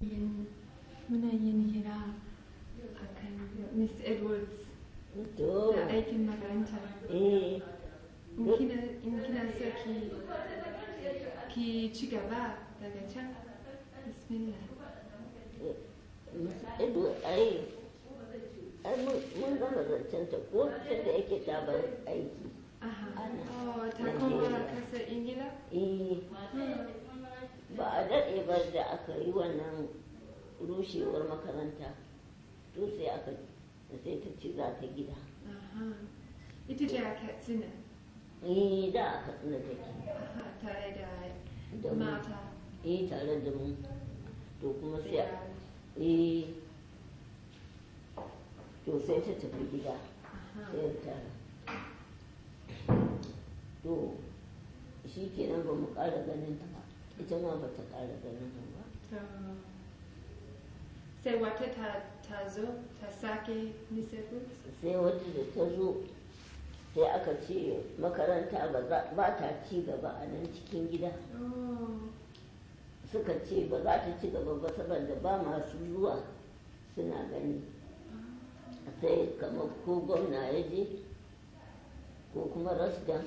muna yin hira a kan Miss Edwards to da aikin makaranta. eh In kina, in kina so ki, ki ci gaba daga can, bismillah. ido ai ai mun mun gama zancen ta ko tun da yake ta bar aiki Aha. Ana. Oh, ta koma kasar Ingila? eh ba a daɗe ba da aka yi wannan rushewar makaranta to sai aka sai ta ci za ta gida Aha. Ita ce a Katsina. eh da aka tsina take Aha, tare da da mu mata. eh tare da mu to kuma da sai a- yara. eh to sai ta tafi gida Aha. sai ta to shi kenan ba mu ƙara ganin ta ba ita ma ba ta ƙara ganin ta ba To, sai wata ta, ta zo ta sake Miss Edwards? sai wata da ta zo sai aka ce makaranta ba za- ba ta ci gaba a nan cikin gida Oh. suka ce ba za ta ci gaba ba saboda ba masu zuwa suna gani sai kamar ko gwamna ya je ko kuma rasdan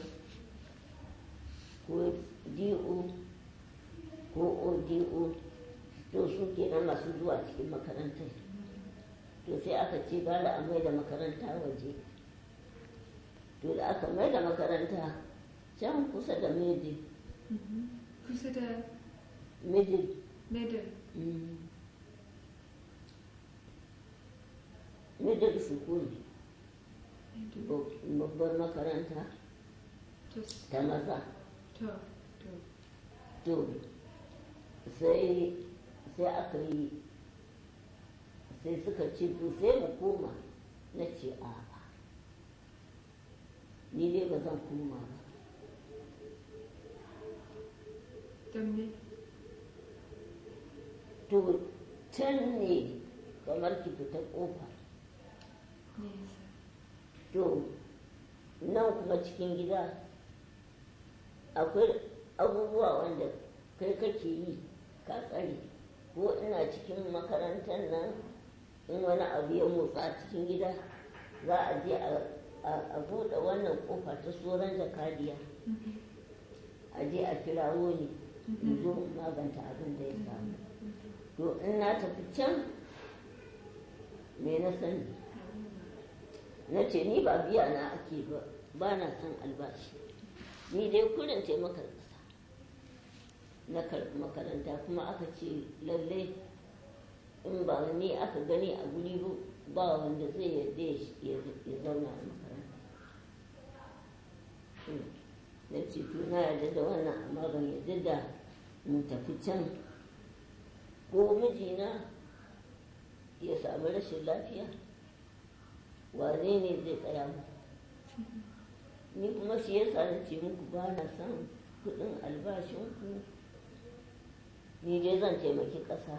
ko do ko odo to su kenan masu zuwa cikin makarantar to sai aka ce gara a mai da makaranta waje to da aka mai da makaranta can kusa da middle Mhm. Kusa da middle middle. mm, middle school middle. babbar makaranta To, ta maza to, to. to sai sai aka yi sai suka ce to sai mu koma na ce a'a ni dai ba zan koma ba Don me? to can ne kamar ki fita kofa Nesa. to nan kuma cikin gida akwai abubuwa wanda kai kake yi ka tsare ko ina cikin makarantar nan in wani abu ya motsa cikin gida za a je a- a a buɗe wannan kofa ta tsoron jakadiya Mhm. a je a kirawo ni in zo in maganta abin da ya samu to in na tafi can me na sani na ce ni ba biya na ake ba ba na son albashi ni dai kurin taimakon ƙasa na karɓi makaranta kuma aka ce lallai in ba ni aka gani a guri ba ba wanda zai yarda ya sh- ya ya zauna a makaranta Hmm. na ce to na yarda da wannan amma ban yarda da mu tafi can ko mijina ya samu rashin lafiya wane ne zai tsaya mu ni kuma shi yasa na ce muku ba na son kuɗin albashinku ni dai zan taimaki ƙasa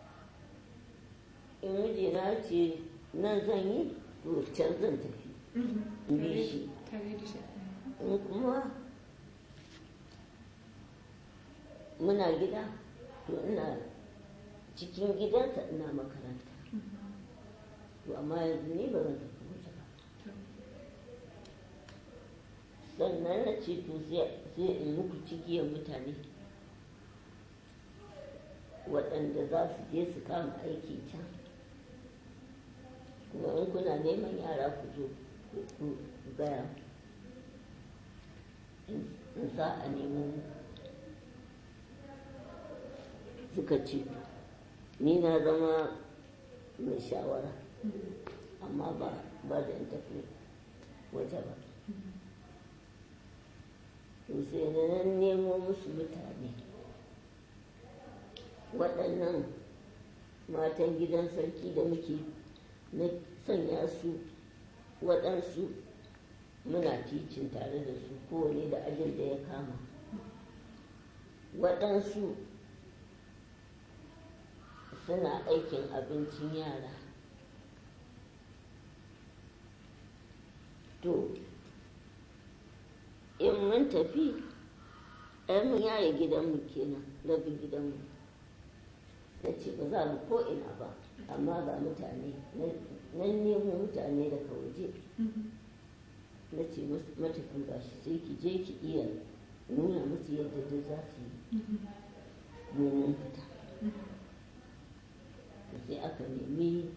in mijina ce nan zan yi to can zan tafi Mhm. in bi shi Tare da shi. in kuma muna gida to ina cikin gidansa ina makaranta to amma yanzu ni ba zan tafi waje ba To, sannan na ce to sai sai in muku cigiyar mutane waɗanda za su je su kama aiki can kuma in kuna neman yara ku zo ku ku- ku gaya in in sa a nemo mu. suka ce to ni na zama mai shawara amma ba ba da in tafi waje ba to sai na nan nemo musu mutane waɗannan matan gidan sarki da muke na sanya su waɗansu muna ticin tare da su kowane da ajin da ya kama waɗansu suna aikin abincin yara to in mun tafi ai mun yaye gidanmu kenan rabin gidanmu ta ce ba za mu ko ina ba amma ga mutane nan nemo mutane daga waje na ce matafi ba shi sai ki je ki iya nuna musu yadda da za su yi domin fita sai aka nemi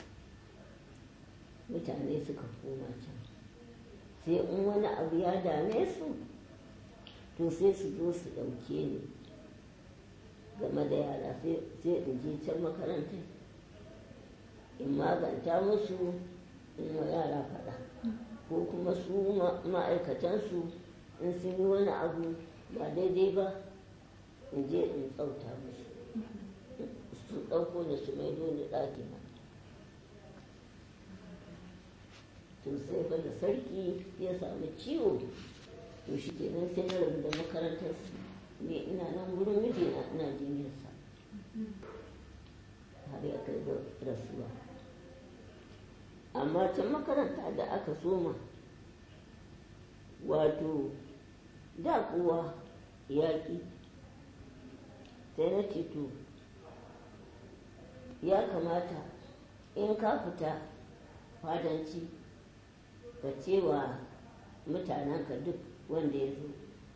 mutane suka koma can sai in wani abu ya dame su to sai su zo su ɗauke ni game da yara sai in je can makaranta in maganta musu in wa yara faɗa ko kuma su ma'aikatansu in sun yi wani abu ba daidai ba in je in tsauta musu su ɗauko da su maido ni ɗaki na to sai fa da sarki ya samu ciwo to shi kenan sai na rabu da makarantar ne ina nan wurin mijina ina jinyarsa har ya kai da rasuwa amma can makaranta da aka soma wato da kuwa yaƙi sai na to ya kamata in ka fita fadanci ka cewa mutanenka duk wanda ya zo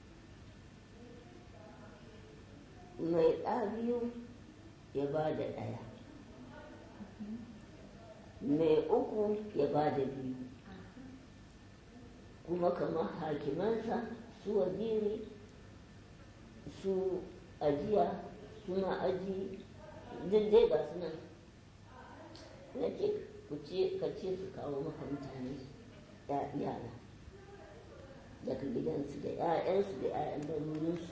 mai ɗa biyu ya ba da ɗaya mai uku ya ba da biyu kuma kamar hakimansa su waziri su ajiya su ma'aji duk dai ga su nan na ce ka ce su kawo maka mutane yara daga gidansu da 'ya'yansu da 'ya'yan darurinsu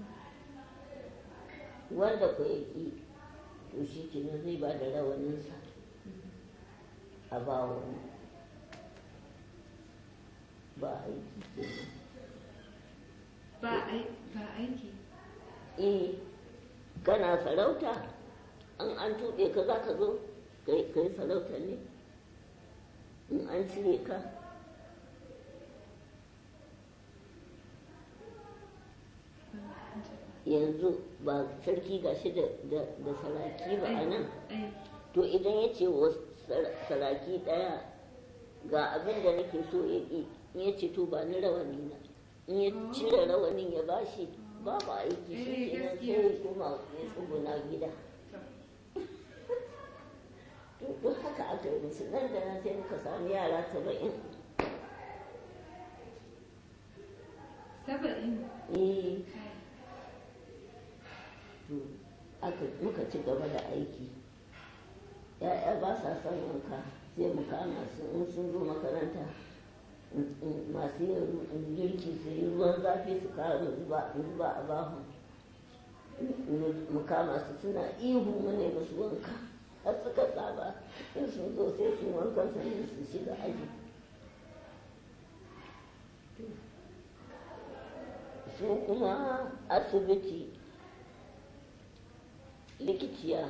wanda ku ya ƙi to shi kenan zai ba da rawaninsa a ba wani ba aiki kenan ba aiki eh kana sarauta an an tuɓe ka za ka zo ka yi sarauta ne in an cire ka yanzu ba sarki gashi da saraki ba a nan to idan ya ce wa saraki ɗaya ga abin da nake so ya ƙi in ya ce to ba ni rawani na in ya cire rawanin ya bashi babu aiki shi kenan sai ya koma ya tsuguna gida to duk haka aka yi musu nan da nan sai muka sami yara saba'in saba'in eh to aka muka ci gaba da aiki ya'ya ba sa son wanka sai mu kama su in sun zo makaranta masu yin girki su yi ruwan zafi su kawo mu zuba zuba a bahu mu kama su suna ihu mu ne musu wanka har suka saba in sun zo sai su wankan sannan su shiga aji su kuma asibiti likiciya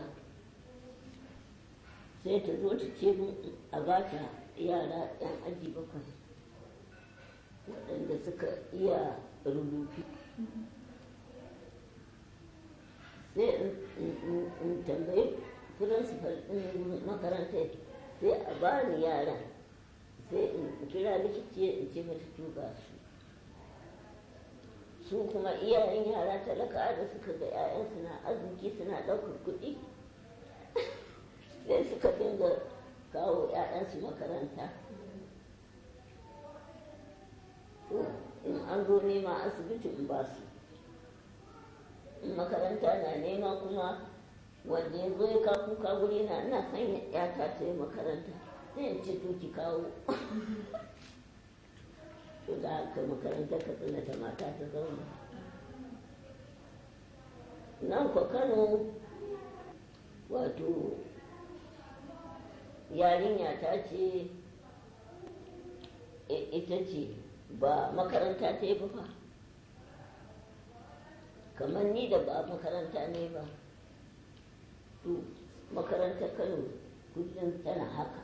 sai ta zo ta ce a bata yara 'yan aji bakwai waɗanda suka iya rubutu sai in tambayi principal ɗin makarantar sai a bani yara sai in kira likiciya in ce mata tuba su su kuma iyayen yara talaka da suka ga 'ya'yansu na arziki suna ɗaukar kuɗi sai suka dinga kawo 'ya'yansu makaranta in an zo nema asibitin ba su in makaranta na nema kuma wanda ya zo ya ka kuka guri na ina son yata ta yi makaranta sai in ce to ki kawo to da haka makaranta ka tsina ta mata ta zauna nan kwa kano wato yarinya ta ce ita ce ba makaranta ta yi ba kamar ni da ba makaranta ne ba to makaranta kano kullum tana haka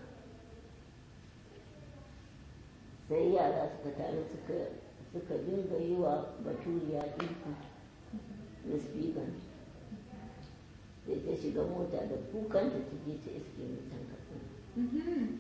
sai yara suka tare suka dinga yi wa baturiya ɗinku na spigan sai ta shiga mota da kukanta ta je ta iske mutan katsina Mhm.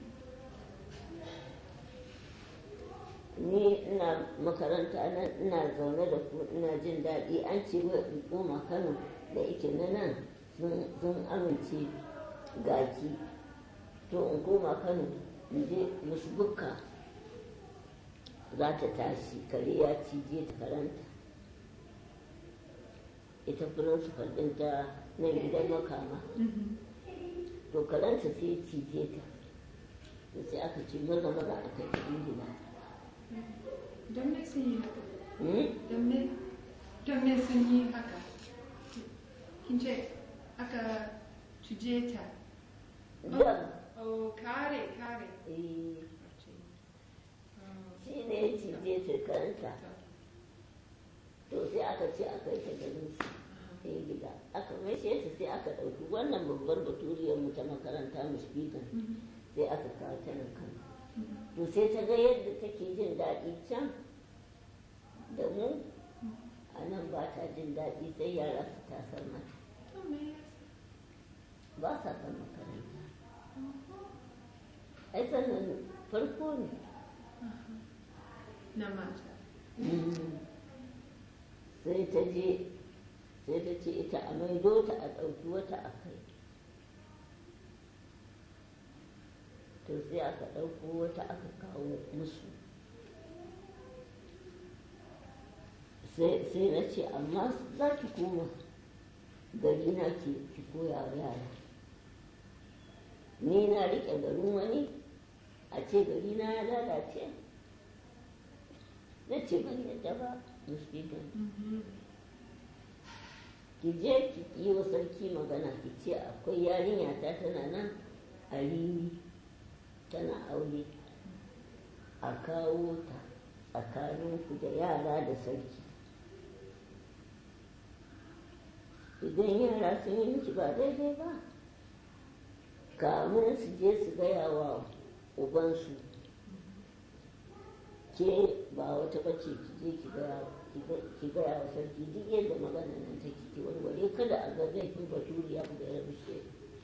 ni ina makaranta nan ina zaune da ku ina jin daɗi an ce wai in koma kano da ike na nan sun- sun amince gaki to in koma kano in je musu bukka za ta tashi kare ya cije ta karanta ita principal ɗin ta nan gidan makama Mhm. to karanta sai ya cije ta to sai aka ce maza maza a kai ta ingila Don me sun yi haka? Hmm? Don me? Don me sun yi haka? Kin ce aka cije ta. da Oh, kare, kare. eh, Oh, shi ne ya cije ta karanta to sai aka ce aka yi ta garin su sai gida aka maishe ta sai aka ɗauki wannan babbar baturiyar mu ta makaranta mushbigan Mhm. sai aka kawo ta nan kan to sai ta ga yadda take jin daɗi can da mu a nan ba ta jin daɗi sai yara su tasar mata Oh, me yasa? ba sa kan makaranta ai sannan farko ne Na mata. sai ta je sai ta ce ita a maido ta a ɗauki wata a kai to sai aka ɗauko wata aka kawo musu sai sai na ce amma za ki koma gari na ki ki koya wa yara ni na riƙe garin wani a ce gari na ya lalace na ce ban yadda ba musulman Mhm. ki je ki yi wa sarki magana ki ce akwai yarinya ta tana nan a rimi tana aure a kawo ta tsakaninku da yara da sarki idan yara sun yi miki ba daidai ba kamun su je su gaya wa ubansu ke ba wata bace ki je ki gaya ki gaya wa sarki duk yadda magana nan take ki warware kada a ga zai fi baturiya da ya rushe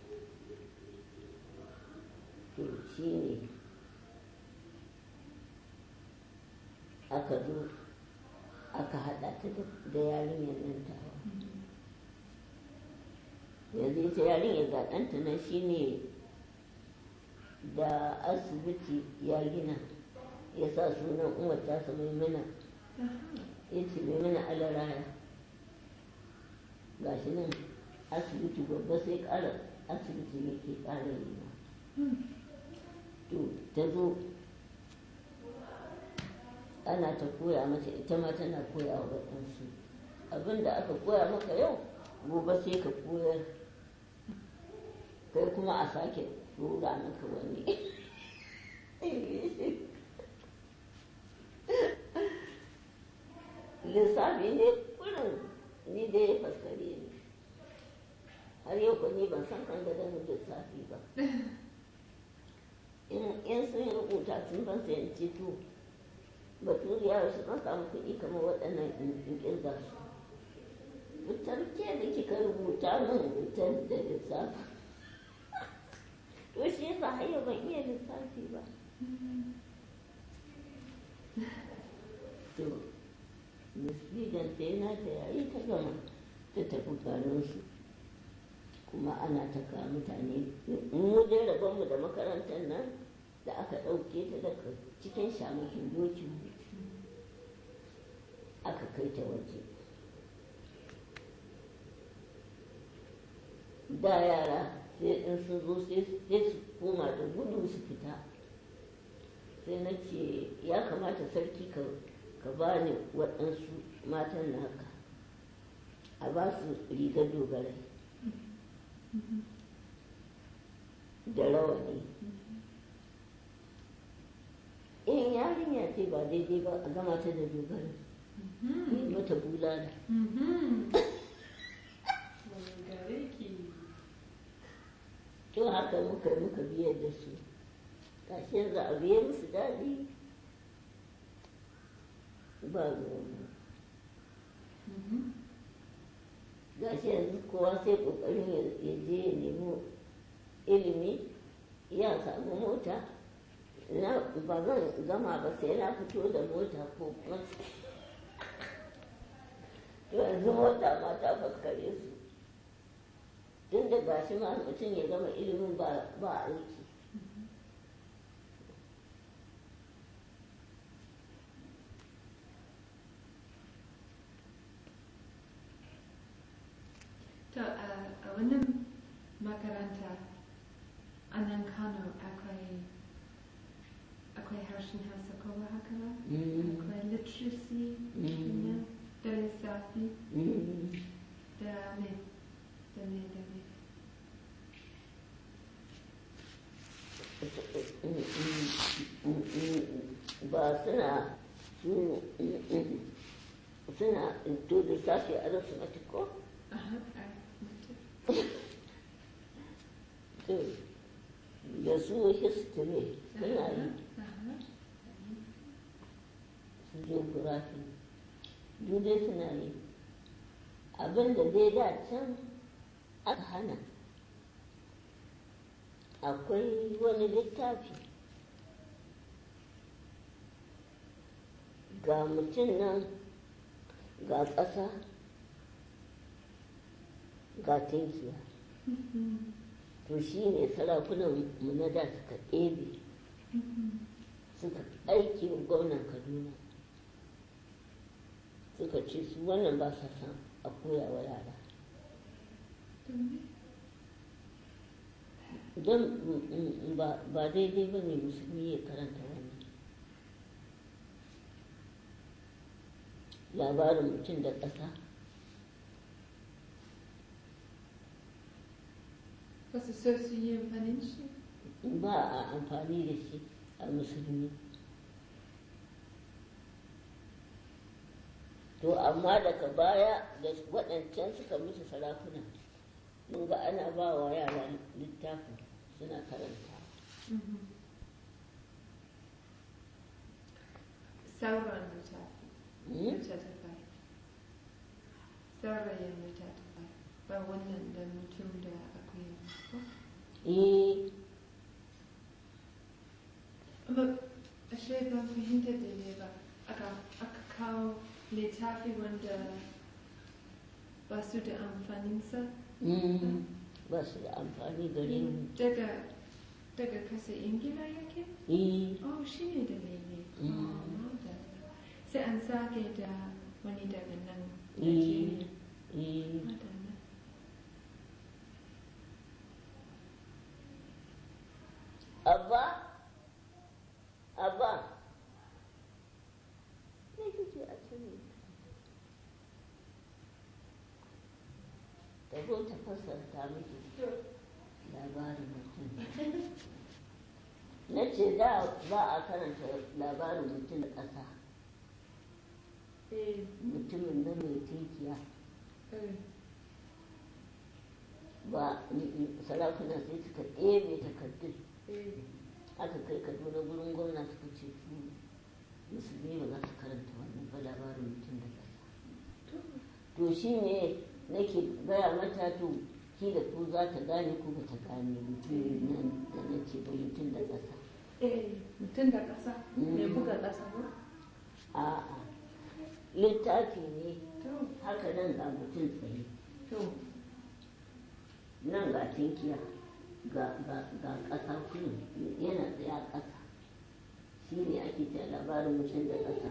to shi ne aka zo aka haɗa ta da- da yarinyar nan tawa yanzu ita yarinyar ga ɗanta nan shi ne da asibiti ya gina ya sa sunan umar tasa mai mana Aha. ya ce mai mana alaraya ga shi nan asibiti babba sai ƙara asibiti ne ke ƙara yi ma Hmm. to ta zo ana ta koya mata ita ma tana koya wa waɗansu abin da aka koya maka yau gobe sai ka koyar kai kuma a sake rura maka wani lissafi ne kurin ni dai ya faskare ne har yau ko ni ban san kan gadon lissafi ba in sun rubuta sun ban sayan ceto baturiya su kan samu kuɗi kamar waɗannan in ƙirga su fitar ke da kika rubuta min fitar da lissafi to shi yasa har yau ban iya lissafi ba to misligan sai na ta yayi ta gama ta tafi garinsu kuma ana ta kawo mutane mu dai rabonmu da makarantar nan da aka ɗauke ta daga cikin shamakin dokin aka kai ta waje da yara sai in sun zo sai su koma da gudu su fita sai na ce ya kamata sarki ka ka ba ni waɗansu matan naka a ba su rigar dogarai da rawani in yarinya ce ba daidai ba a gama ta da dogarai yi mata bulala Mhm. Gare ki. to haka muka muka biyar da su gashi yanzu a biye musu daɗi ba ruwan Mhm. gashi yanzu kowa sai kokarin ya ya je ya nemi ilimi ya samu mota na ba zan gama ba sai na fito da mota ko bus to yanzu mota ma ta faskare su tun da gashi ma mutum ya gama ilimin ba ba aiki To a a wannan makaranta a nan Kano akwai akwai harshen Hausa ko ba haka ba? Mm, Akwai literacy mm, kenan, da lissafi mm. da me da me da me. ba suna su suna to da sashi arithmetic ko Aha, arithmetic. to da su history suna yi Aha. su geography duk dai suna yi abin da dai da can aka hana akwai wani littafi ga mutum nan ga ƙasa ga tinkiya Mhm. to shi ne sarakunan mu na da suka ɗebe Mhm. suka aiki wa gwamnan kaduna suka ce su wannan ba sa san a koya wa yara To me? don mm, mm, ba ba daidai ba ne musulmi ya karanta wannan labarin mutum da ƙasa Ba su so su yi amfanin shi? ba a amfani da shi a musulmi to amma daga baya da waɗancan suka musu sarakuna mun ga ana ba wa yara littafin suna karanta Mhm. Sauran littafi. littattafai saurayin littattafai ba wannan da mutum da akwai ko eh amma ashe ban fahimta daidai ba aka aka kawo littafi wanda ba su da amfaninsa mm, ba su da amfani gare mu daga daga kasa ingila yake eh oh shi ne dalili Mm. oh, madalla. sai an sake da wani daga nan eh Najeriya. eh Madalla. abba abba me kike a cikin ta zo ta fassarta miki labarin mutum na ce da ba a karanta labarin mutum da ƙasa Eh, mutumin nan mai tinkiya eh. ba sarakuna sai suka ɗebe takardun Eh, aka kai kaduna gurin gwamna suka ce su musulmi ba za su karanta wannan ba labarin mutum da ƙasa to shi ne nake gaya mata to ki da ku za ta gane ku ba ta gane mutum nan da na ce ba mutum da ƙasa eh, mutum da ƙasa Mm. mai buga ƙasa ba? a'a littafi ne To, haka nan ga mutum tsaye to, nan ga tinkiya ga ga ga ƙasa kullum yana tsaye a ƙasa shi ne ake ta labarin mutum da ƙasa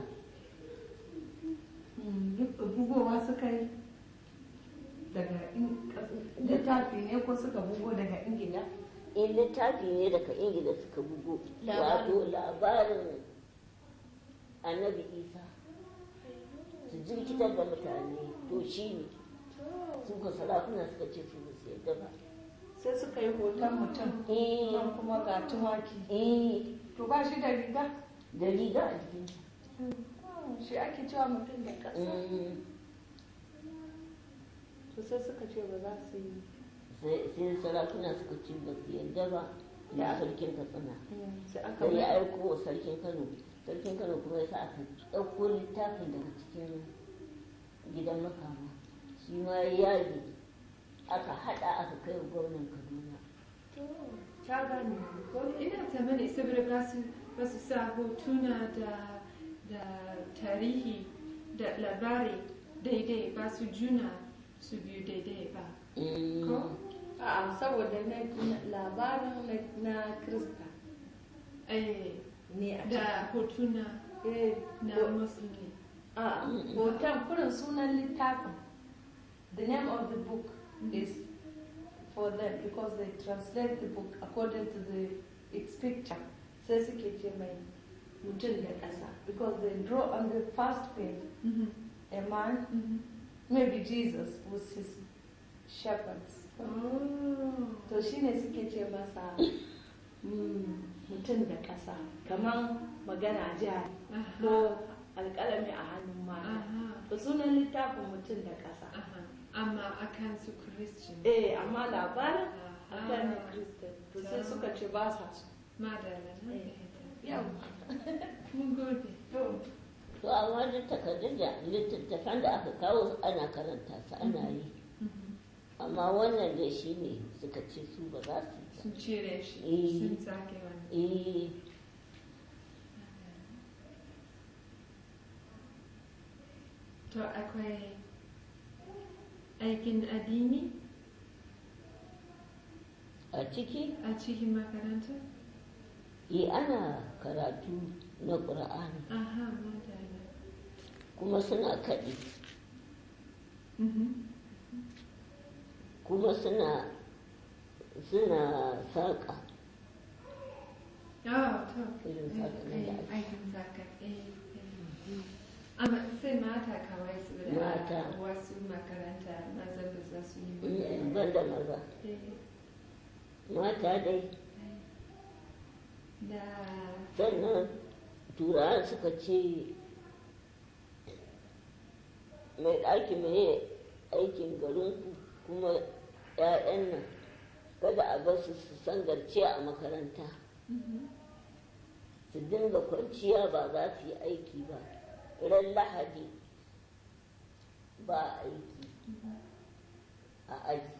mm, bugowa suka yi daga in- littafi ne ko suka bugo daga ingila? in littafi ne daga ingila suka bugo Labarin. wato labarin annabi isa su jirkitar da mutane to shi ne su ka sarakuna suka ce su ba su yadda ba Sai suka yi hoton mutum, eh nan kuma ga tumaki. eh To ba shi da riga? da riga a jikinta Shi ake cewa mutum da ƙasa. Mm, To sai suka ce ba za su yi. sai sai sarakuna suka ce ba su yadda ba da sarkin katsina Sai aka sai ya mai- aiko wa sarkin kano sarkin kano kuma ya sa aka ɗauko littafin daga cikin gidan makama shi shi ma ya yage aka haɗa aka kai wa gwamnan kaduna ta gane ko ina tsammani saboda ba su ba su sa hotuna da da tarihi da labari daidai ba su juna su biyu daidai ba Mm. ko A'a saboda na na- labarin na- na Krista eh ne a da hotuna Eh, na ho- musulmi a'a, hoton kurin sunan littafin. The name of the book is for them because they translate the book according to the its picture. Sai suke ce mai mutum da ƙasa because they draw on the first page Mhm, a man, mhm. maybe Jesus was his shepherds. oh To shi ne suke ce masa mm, mutum da ƙasa kamar magana jari aha ko alƙalami a hannun mata. aha Da sunan littafin mutum da ƙasa. aha amma akan su christian Eh, amma labarin Aha. akan na Christian. To sai suka ce ba sa so. madalla na Eh. fahimta Yau. mun gode To, to amma duk takardun da littattafan da aka kawo ana karanta su ana yi Mhm. amma wannan da shi ne suka ce su ba za su yi sun cire shi Eh. sun sake wani ba. eh to akwai aikin addini a ciki a cikin makaranta yi ana karatu na ƙur'ani aha madalla kuma suna kaɗi Mhm. kuma suna suna saƙa Oh, to. Irin saƙa nan da ake. Aikin saka. eh, eh. Amma sai mata kawai su da Mata. wasu makaranta maza ba za su yi Mm, ba. banda maza Eh, mata dai eh. Da sannan turawa suka ce mai ɗaki mai aikin garinku kuma 'ya'yan nan kada a bar su su sangarce a makaranta Mhm. su dinga kwanciya ba za su yi aiki ba ran lahadi ba aiki a aji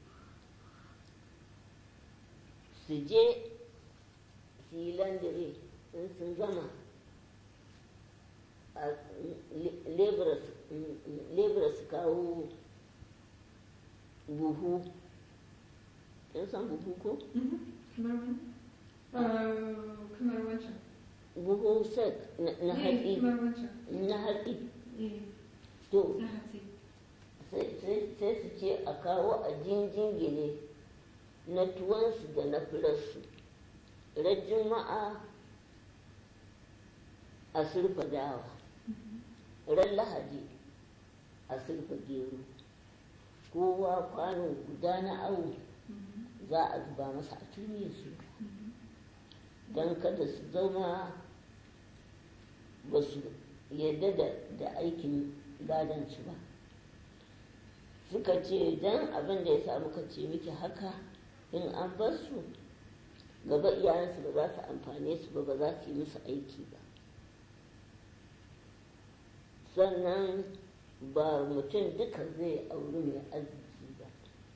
su je su yi landire in sun gama a lebura su kawo buhu in san buhu ko Mhm. Kamar wani? Oh, kamar wancan. buhu sek na na Eh, hatsi kamar wancan. na hatsi Eh, to na hatsi. sai sai- sai su ce a kawo a jinjingine na tuwansu da na firarsu ran juma'a a surfa dawa ran lahadi a surfa gero kowa kwano guda na awo Mhm. za a zuba masa a turye su Mhm. don kada su zama ba su yadda da, da aikin gadansu ba suka ce don abin da ya sa muka ce miki haka in an bar su gaba iyayensu ba za su amfane su ba ba za su yi musu aiki ba sannan ba mutum duka zai auri mai arziki ba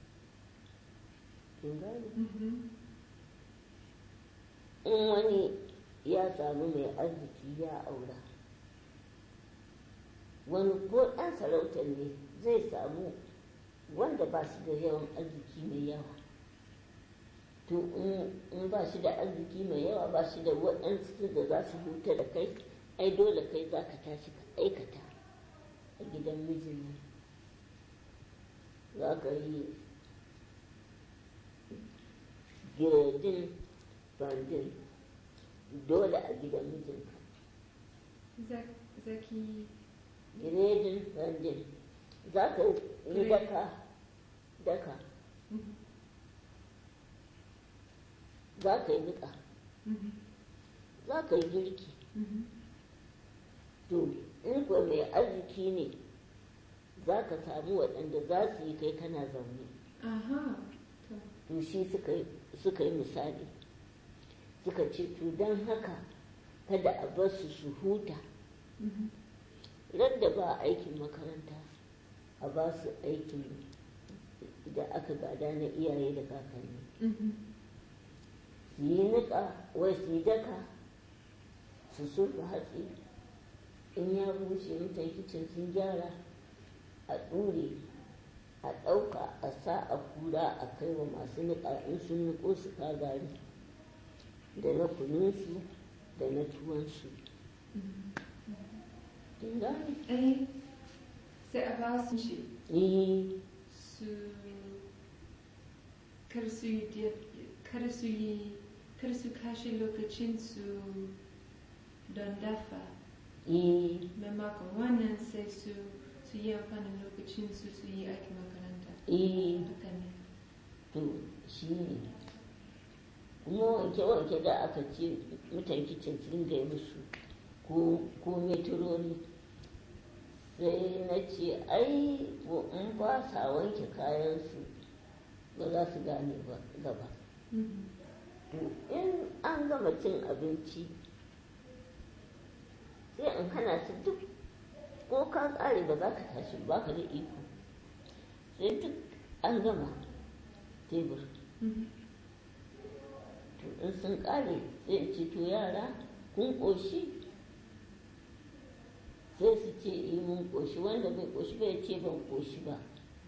kin gane Mhm. in wani ya samu mai arziki ya aura wani ko ɗan sarautar ne zai samu wanda ba shi da yawan arziki mai yawa to in- in ba shi da arziki mai yawa ba shi da waɗansu da za su huta da kai ai dole kai za ka tashi ka aikata a gidan mijin nan za ka yi girdin bandin dole a gidan mijinka Zak- Zaki. giredin bandin za ka yi daka daka Mhm. za ka yi niƙa Mhm. za ka yi girki Mhm. to in kuwa mai arziki ne za ka samu waɗanda za su yi kai kana zaune Aha. To. to shi suka yi- suka yi misali suka ce to don haka kada a bar su su huta Mhm. ran da ba aikin makaranta a ba su aikin da aka gada na iyaye da kakanni Mhm. su yi niƙa wai su yi daka su surfa hatsi in ya bushe mutan kicin sun gyara a ɗure a ɗauka a sa a kura a kai wa masu niƙa in sun niƙo su ka gari da na kununsu da na tuwonsu kin gane Eh, sai a ba su shi eh su kar su yi dia- kar su yi kar su kashe lokacin su don dafa eh maimakon wannan sai su su yi amfanin lokacin su su yi aikin makaranta eh haka ne to shi ne kuma wanke-wanke da aka ce mutan kicin sun gai musu ko ko metrori sai na ce ai ko in ba sa wanke kayansu ba za su gane ba gaba Mhm. to in an gama cin abinci sai in hana su duk ko ka kare ba za ka tashi ba ka da iko sai duk an gama tebur Mhm. to in sun kare sai in ce to yara kun ƙoshi sai su ce eh mun ƙoshi wanda bai ƙoshi bai ce ban ƙoshi ba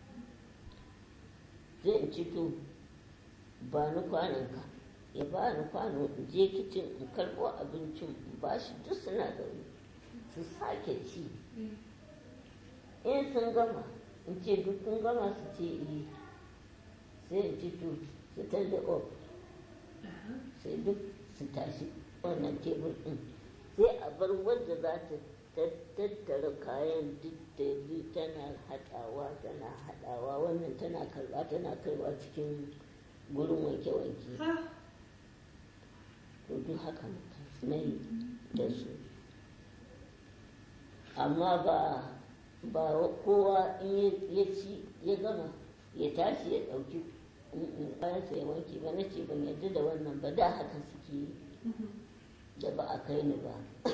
sai in ce to ba ni kwanonka ya ba ni kwano in je kicin in karɓo abincin in ba shi duk suna zaune su sake ci Eh, in sun gama in ce duk kun gama su ce eh sai in ce to su da off aha. sai duk su tashi wannan tebur ɗin sai a bar wanda za ta ta- tattara kayan duk da bi tana haɗawa tana haɗawa wannan tana karɓa tana kaiwa cikin gurin wanke-wanke Ha, to duk haka na yi da su amma ba ba kowa in ya- ya ci ya gama ya tashi ya ɗauki kayansa ya wanke ba na ce ban yarda da wannan ba da haka suke yi Mhm. da ba a kai ni ba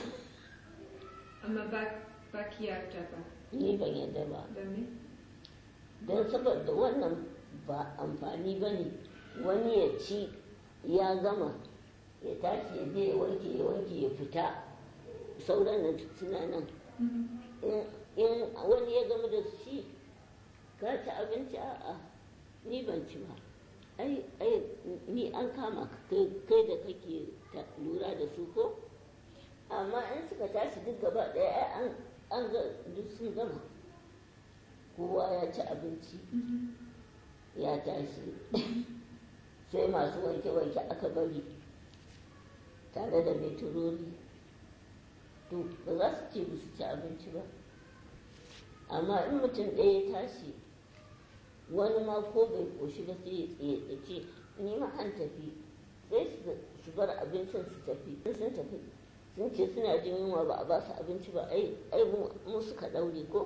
amma ba ba ki yarda ba ni ban yarda ba da me don saboda wannan ba amfani ba ne wani ya ci ya gama ya tashi ya je ya wanke ya wanke ya fita sauran nan suna nan Mhm. in in wani ya gama da shi ka ci abinci a'a ni ban ci ba ai ai ni an kama ka kai kai da kake ta- lura da su ko amma in suka tashi duk gaba ɗaya ai an an ga duk sun gama kowa ya ci abinci Mhm. ya tashi sai masu wanke-wanke aka bari tare da metrori to ba za su ce ba su ci abinci ba amma in mutum ɗaya ya tashi wani ma ko bai koshi ba sai ya tsaye ya ce ni ma an tafi sai su- su bar abincin su tafi in sun tafi sun ce suna jin yunwa ba a ba su abinci ba ai ai mu- mu suka ɗaure ko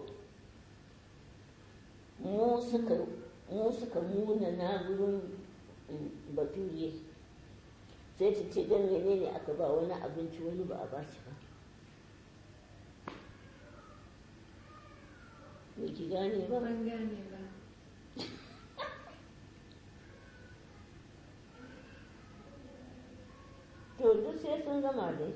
mu suka mu suka muna na wurin mm, baturiye sai ta ce don menene aka ba wani abinci wani ba a ba shi ba me ki gane ba ban gane ba to duk sai sun gama dai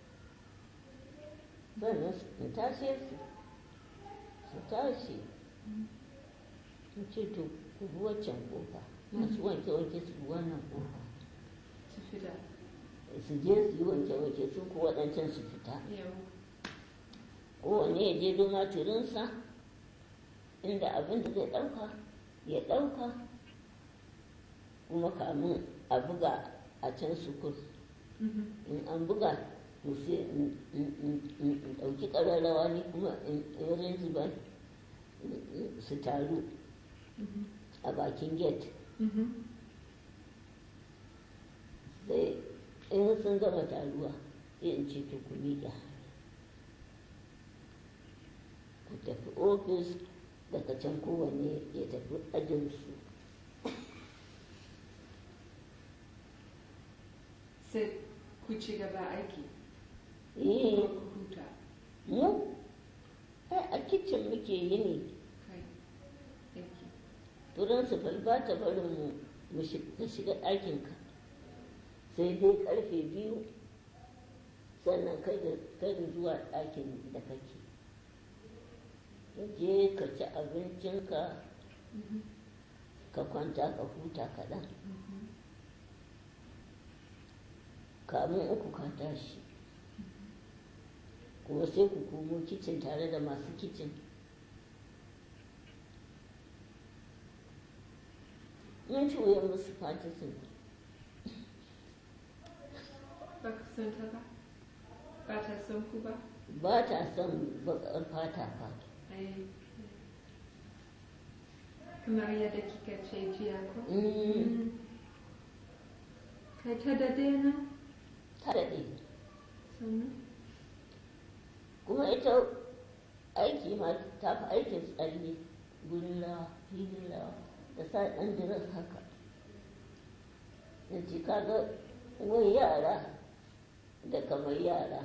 sannan su in tashe su su tashi in ce to ku bi waccan kofa masu wanke-wanke su bi wannan kofa su fida su je su yi wanke-wanke su ko waɗancan su fita yau kowane ya je doma turinsa inda abin da zai ɗauka ya ɗauka kuma kamun a buga a can sukur Mhm. in an buga to sai in in- in- in ɗauki ƙararrawa ne kuma in in rinji ba su taru Mhm. a bakin gate Mhm. sai in sun gama taruwa sai in ce to ku miƙa ku tafi ofis daga can kowanne ya tafi ajinsu sai ku ci gaba aiki eh ko ku huta mu ai a kicin muke yi ne kai principal ba ta barin mu mu shi- ka shiga ɗakinka sai dai karfe biyu sannan kada kada zuwa ɗakin da kake ka je ka ci abincinka Mhm. ka kwanta ka huta kaɗan Mhm. kamun uku ka tashi kuma sai ku komo kicin tare da masu kicin mun ci wuyan musu fatisin Ba ka son ta ba? Ba ta son ku ba? ba ta son baƙar fata fa Ai, Kamar yadda kika ce jiya ko? Mm, Kai ta dade na? ta daɗe Sannu? kuma ita aiki ma ta fi aikin tsalle gurin rawa filin rawa da sa ɗan diras haka da ce kaga wai yara da kamar yara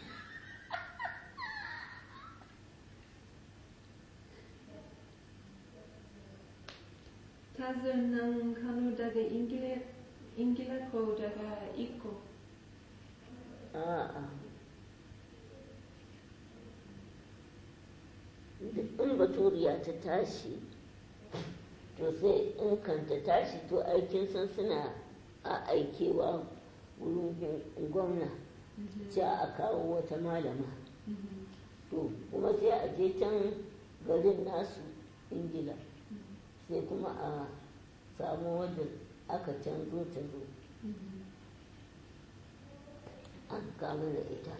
Ta zo nan Kano daga Ingila, Ingila ko daga Iko? a'a in baturiya ta tashi to sai in kan ta tashi to aikin san suna a aikewa wurin gwamna sai a kawo wata malama Mhm. to kuma sai a je can garin nasu ingila sai kuma a samu wadda aka canzo ta zo Mhm. an kama da ita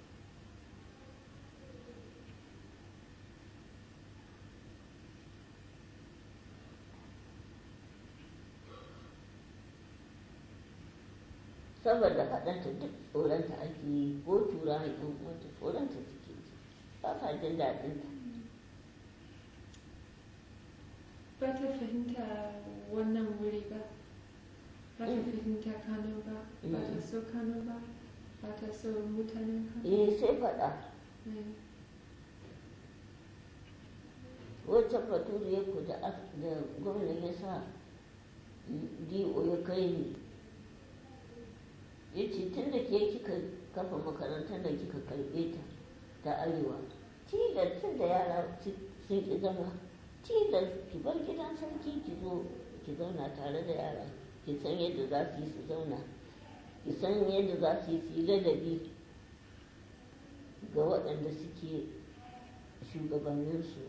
saboda faɗanta duk tsoronta ake yi ko tura yan uwanta tsoronta suke ji ba sa jin daɗinta Ba ta fahimta wannan wuri ba. Ba ta Mm. fahimta Kano ba. Ba ta Mm. so Kano ba. Ba ta so mutanen Kano. eh sai faɗa Eh. wancan baturiyar ku da ak- da gwamna ya sa do ya kai ni ya ce tun da ke kika kafa makarantar da kika karɓe ta ta arewa tilas tun da yara ci- sun ki zama tilas ki bar gidan sarki ki zo ki zauna tare da yara ki san yadda za su yi su zauna ki san yadda za su yi su yi ladabi ga waɗanda suke shugabanninsu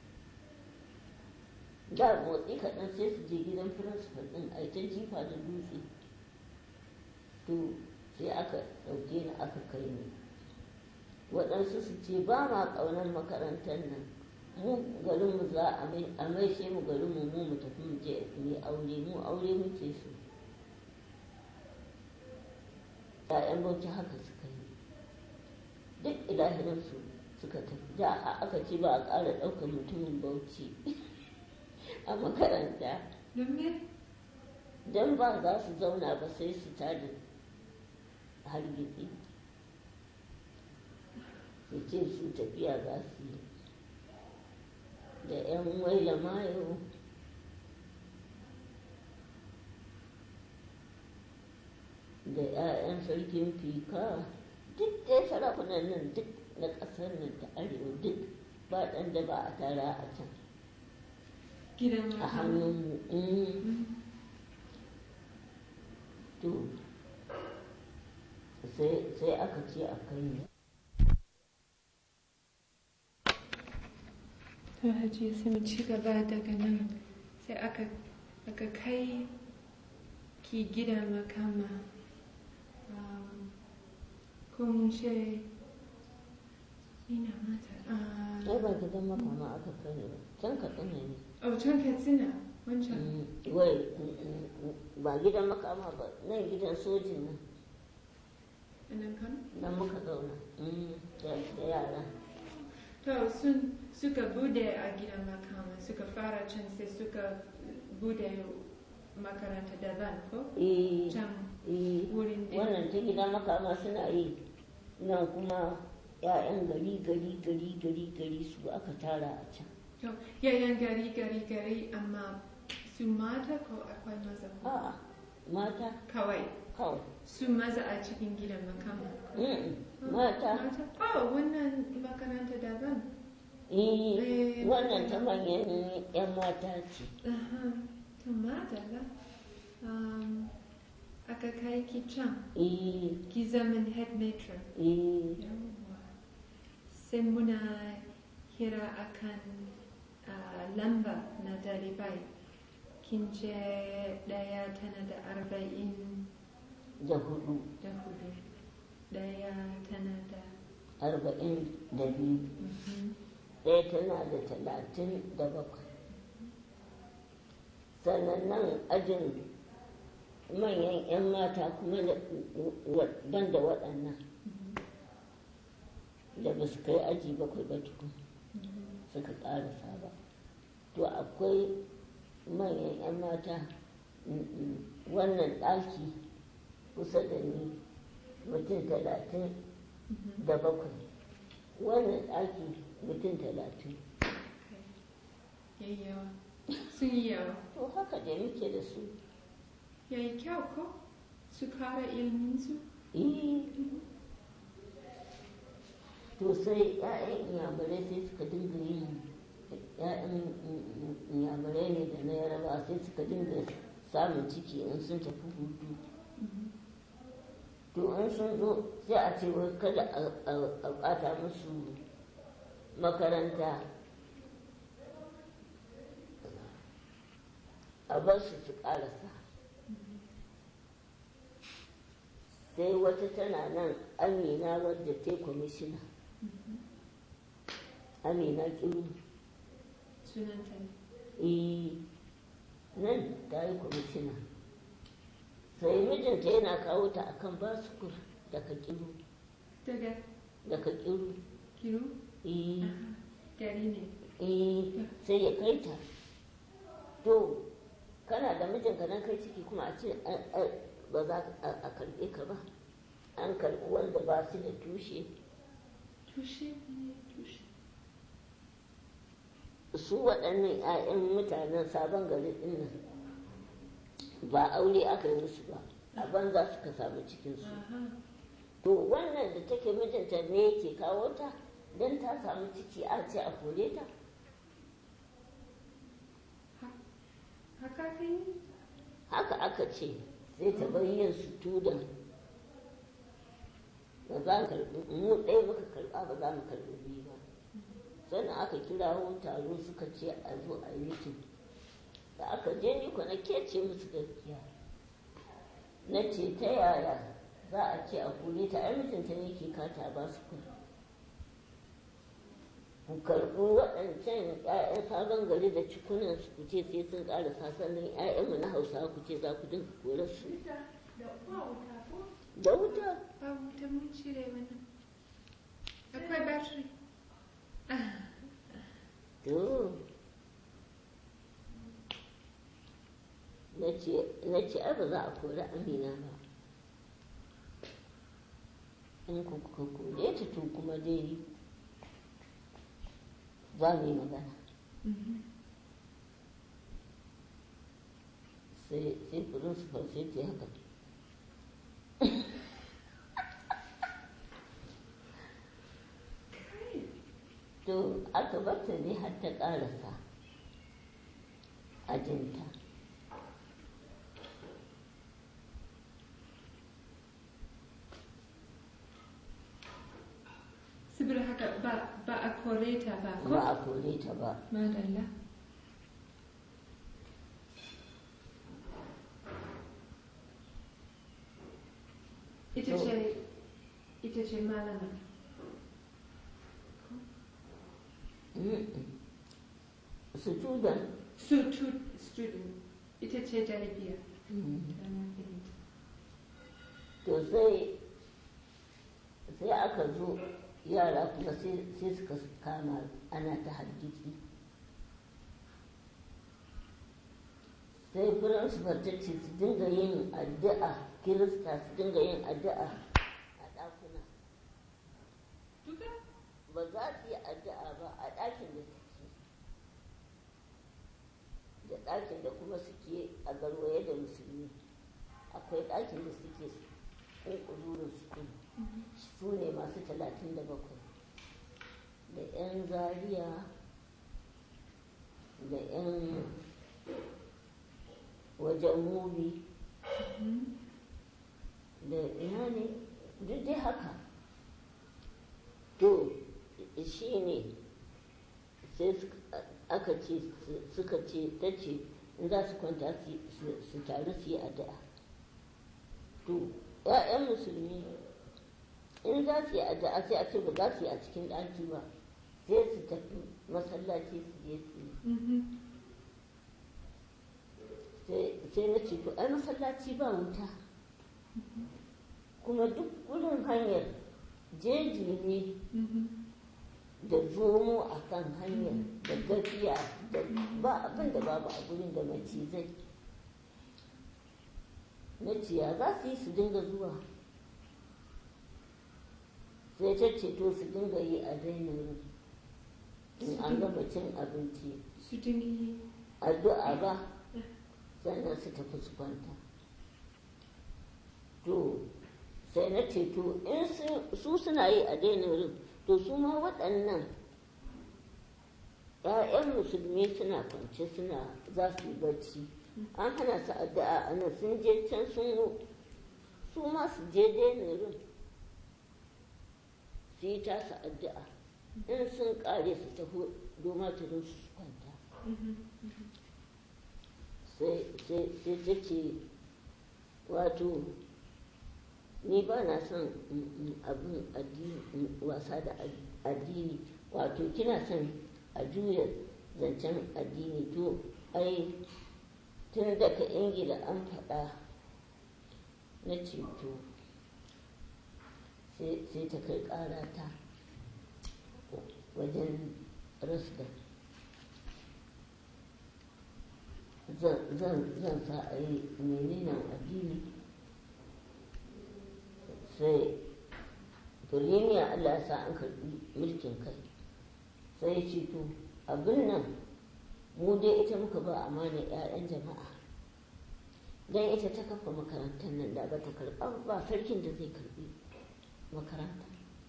da motsi kaɗan sai su je gidan firinsifal ɗin a ta jifa da dutse to sai aka ɗauke ni aka kai ni waɗansu su ce ba ma ƙaunar makarantar nan mu garinmu za a mai a maishe mu garinmu mu mu tafi mu je mu yi aure mu aure muke so ‘ya'yan bauchi haka suka yi duk ilahirinsu suka tafi da a- aka ce ba a ƙara ɗaukar mutumin bauchi a makaranta Don me? don ba za su zauna ba sai su tada hargitsi su ce su tafiya za su yi da 'yan waila mayo da 'ya'yan sarkin fika duk dai sarakunan nan duk na ƙasar nan ta arewa duk ba ɗan da ba a tara a can Gidan a Kano. hannunmu mm. Mm. to sai sai aka ce a kai ni To Hajiya sai mu ci gaba daga nan sai aka aka kai ki gidan makama um, ko mun ce ina mata ai ah, ba gidan makama aka kai ni ba can ka tsina ne oh can Katsina wancan Mm, wai mm, mm, ba gidan makama ba nan gidan sojin nan nan Kano nan muka zauna Mm, da da yara to sun suka bude a gidan makama suka fara can sai suka bude makaranta daban ko eh can eh wurin ɗin. wannan ta gidan makama suna yi nan kuma 'ya'yan gari gari gari gari gari su aka tara a can To, yayan gari gari gari amma su mata ko akwai maza a'a mata kawai kawai su maza a cikin gidan makama Mm, mata oh wannan makaranta daban eh Eh, wannan ta manyan 'yan mata ce Aha, to madalla um, aka kai ki can eh ki zaman head matron eh Yawwa. sai muna hira akan uh, lamba na dalibai kin ce daya tana da arba'in da hudu da hudu daya tana da arba'in da biyu mhm, ɗaya tana da talatin da bakwai sannan nan ajin manyan 'yan mata kuma da ban da waɗannan da ba su kai aji bakwai ba tukun mhm, suka ƙarasa ba to akwai manyan 'yan mata mm, mm, wannan ɗaki kusa da ni mutum talatin mhm. da bakwai wannan ɗaki mutum talatin yayi yawa sun yi yawa to haka da muke da su yayi kyau ko su kara ilminsu eh to sai 'ya'yan inyamurai sai suka dinga yin 'ya'yan inyamurai ne da na yaraba sai suka dinga samun ciki in sun tafi hutu to in sun zo sai a ce wai kada a- a a ɓata musu makaranta a bar su su ƙarasa sai wata tana nan amina wadda ta yi kwamishina amina kiru sunanta ne eh nan ta yi kwamishina sai mijinta yana kawo ta akan basukur daga kiru daga daga kiru kiru eh Aha, gari ne eh sai ya kai ta to kana da mijinka nan kai ciki kuma a ce a- a- ba za a a karɓe ka ba an karɓi wanda ba su da tushe tushe ne tushe su waɗannan 'ya'yan mutanen sabon gari ɗin nan ba aure aka yi musu ba a banza suka samu cikinsu aha to wannan da take mijinta ne yake kawo ta don ta samu ciki a ce a kore ta haka ka yi haka aka ce sai ta bar yin sutudan ba za mu karɓi mu ɗaya muka karɓa ba za mu karɓi biyu ba sannan aka kirawo taro suka ce a zo a yi mitin da aka je ni ko na kece musu gaskiya na ce ta yaya za a ce a kore ta ai mijinta ne ke kata ba su kuɗi ku karɓi waɗancan 'ya'yan sabon gari da cikunan su ku ce sai sun ƙara sannan 'ya'yanmu na hausa ku ce za ku dinga kore su da ba wuta ko da wuta ba wuta mun cire wannan akwai battery to na ce ai ba za a kori amina ba in ku kuka kore ta to kuma dai za mu yi magana Mhm. sai sai principal sai ta yi haka to aka bata ne har ta ƙarasa ajinta saboda haka ba ba a kore ta ba ko ba a kore ta ba madalla ita To- ce ita ce malama student su tu student ita ce jarabiya da na fahimta to sai sai aka zo yara kuma sai sai suka kama ana ta hargitsi sai principal ta ce su dinga yin addu'a kirista su dinga yin addu'a a ɗakuna duka ba za su yi addu'a ba a ɗakin da suke da ɗakin da kuma suke a garwaye da musulmi akwai ɗakin da suke ƙunƙururin sukun su ne masu talatin da bakwai da 'yan zaria da 'yan wajen mubi da ina ne duk dai haka to shi ne sai aka ce suka ce ta ce in za su kwanta su taru su yi addu'a to ‘ya'yan musulmi in za su yi addu'a sai a ce ba za su yi a cikin ɗaki ba sai su tafi masallaci su je su yi sai na ce to ai masallaci ba wuta kuma duk gudun hanyar jeji ne da zomo a kan hanyar da gafiya da ba abin da babu a gurin da macizai na ciya za su yi su dinga zuwa sai ta ce to su dinga yi a dainin in an gama cin abinci su dingi addu'a ba sannan su tafi su kwanta to sai na ce to in su suna yi a dainin to su ma waɗannan ‘ya'yan musulmi suna kwance suna za su yi bacci an hana su addu'a ana sun je can sun su ma su je dainin su yi tasa addu'a in sun ƙare su tafi doma ta don su kwanta sai ta ce wato ni ba na son abin wasa da addini wato kina son a juya zancen addini to ai tun daga ingila an faɗa na ceto sai ta kai ƙara ta wajen rasda zan sa a yi menene addini sai firimiya Allah ya sa an karɓi mulkin kai sai ya ce to abin nan mu dai ita muka ba amana 'ya'yan jama'a don ita ta kafa makarantar nan da ba ta karɓa ba sarkin da zai karɓi makaranta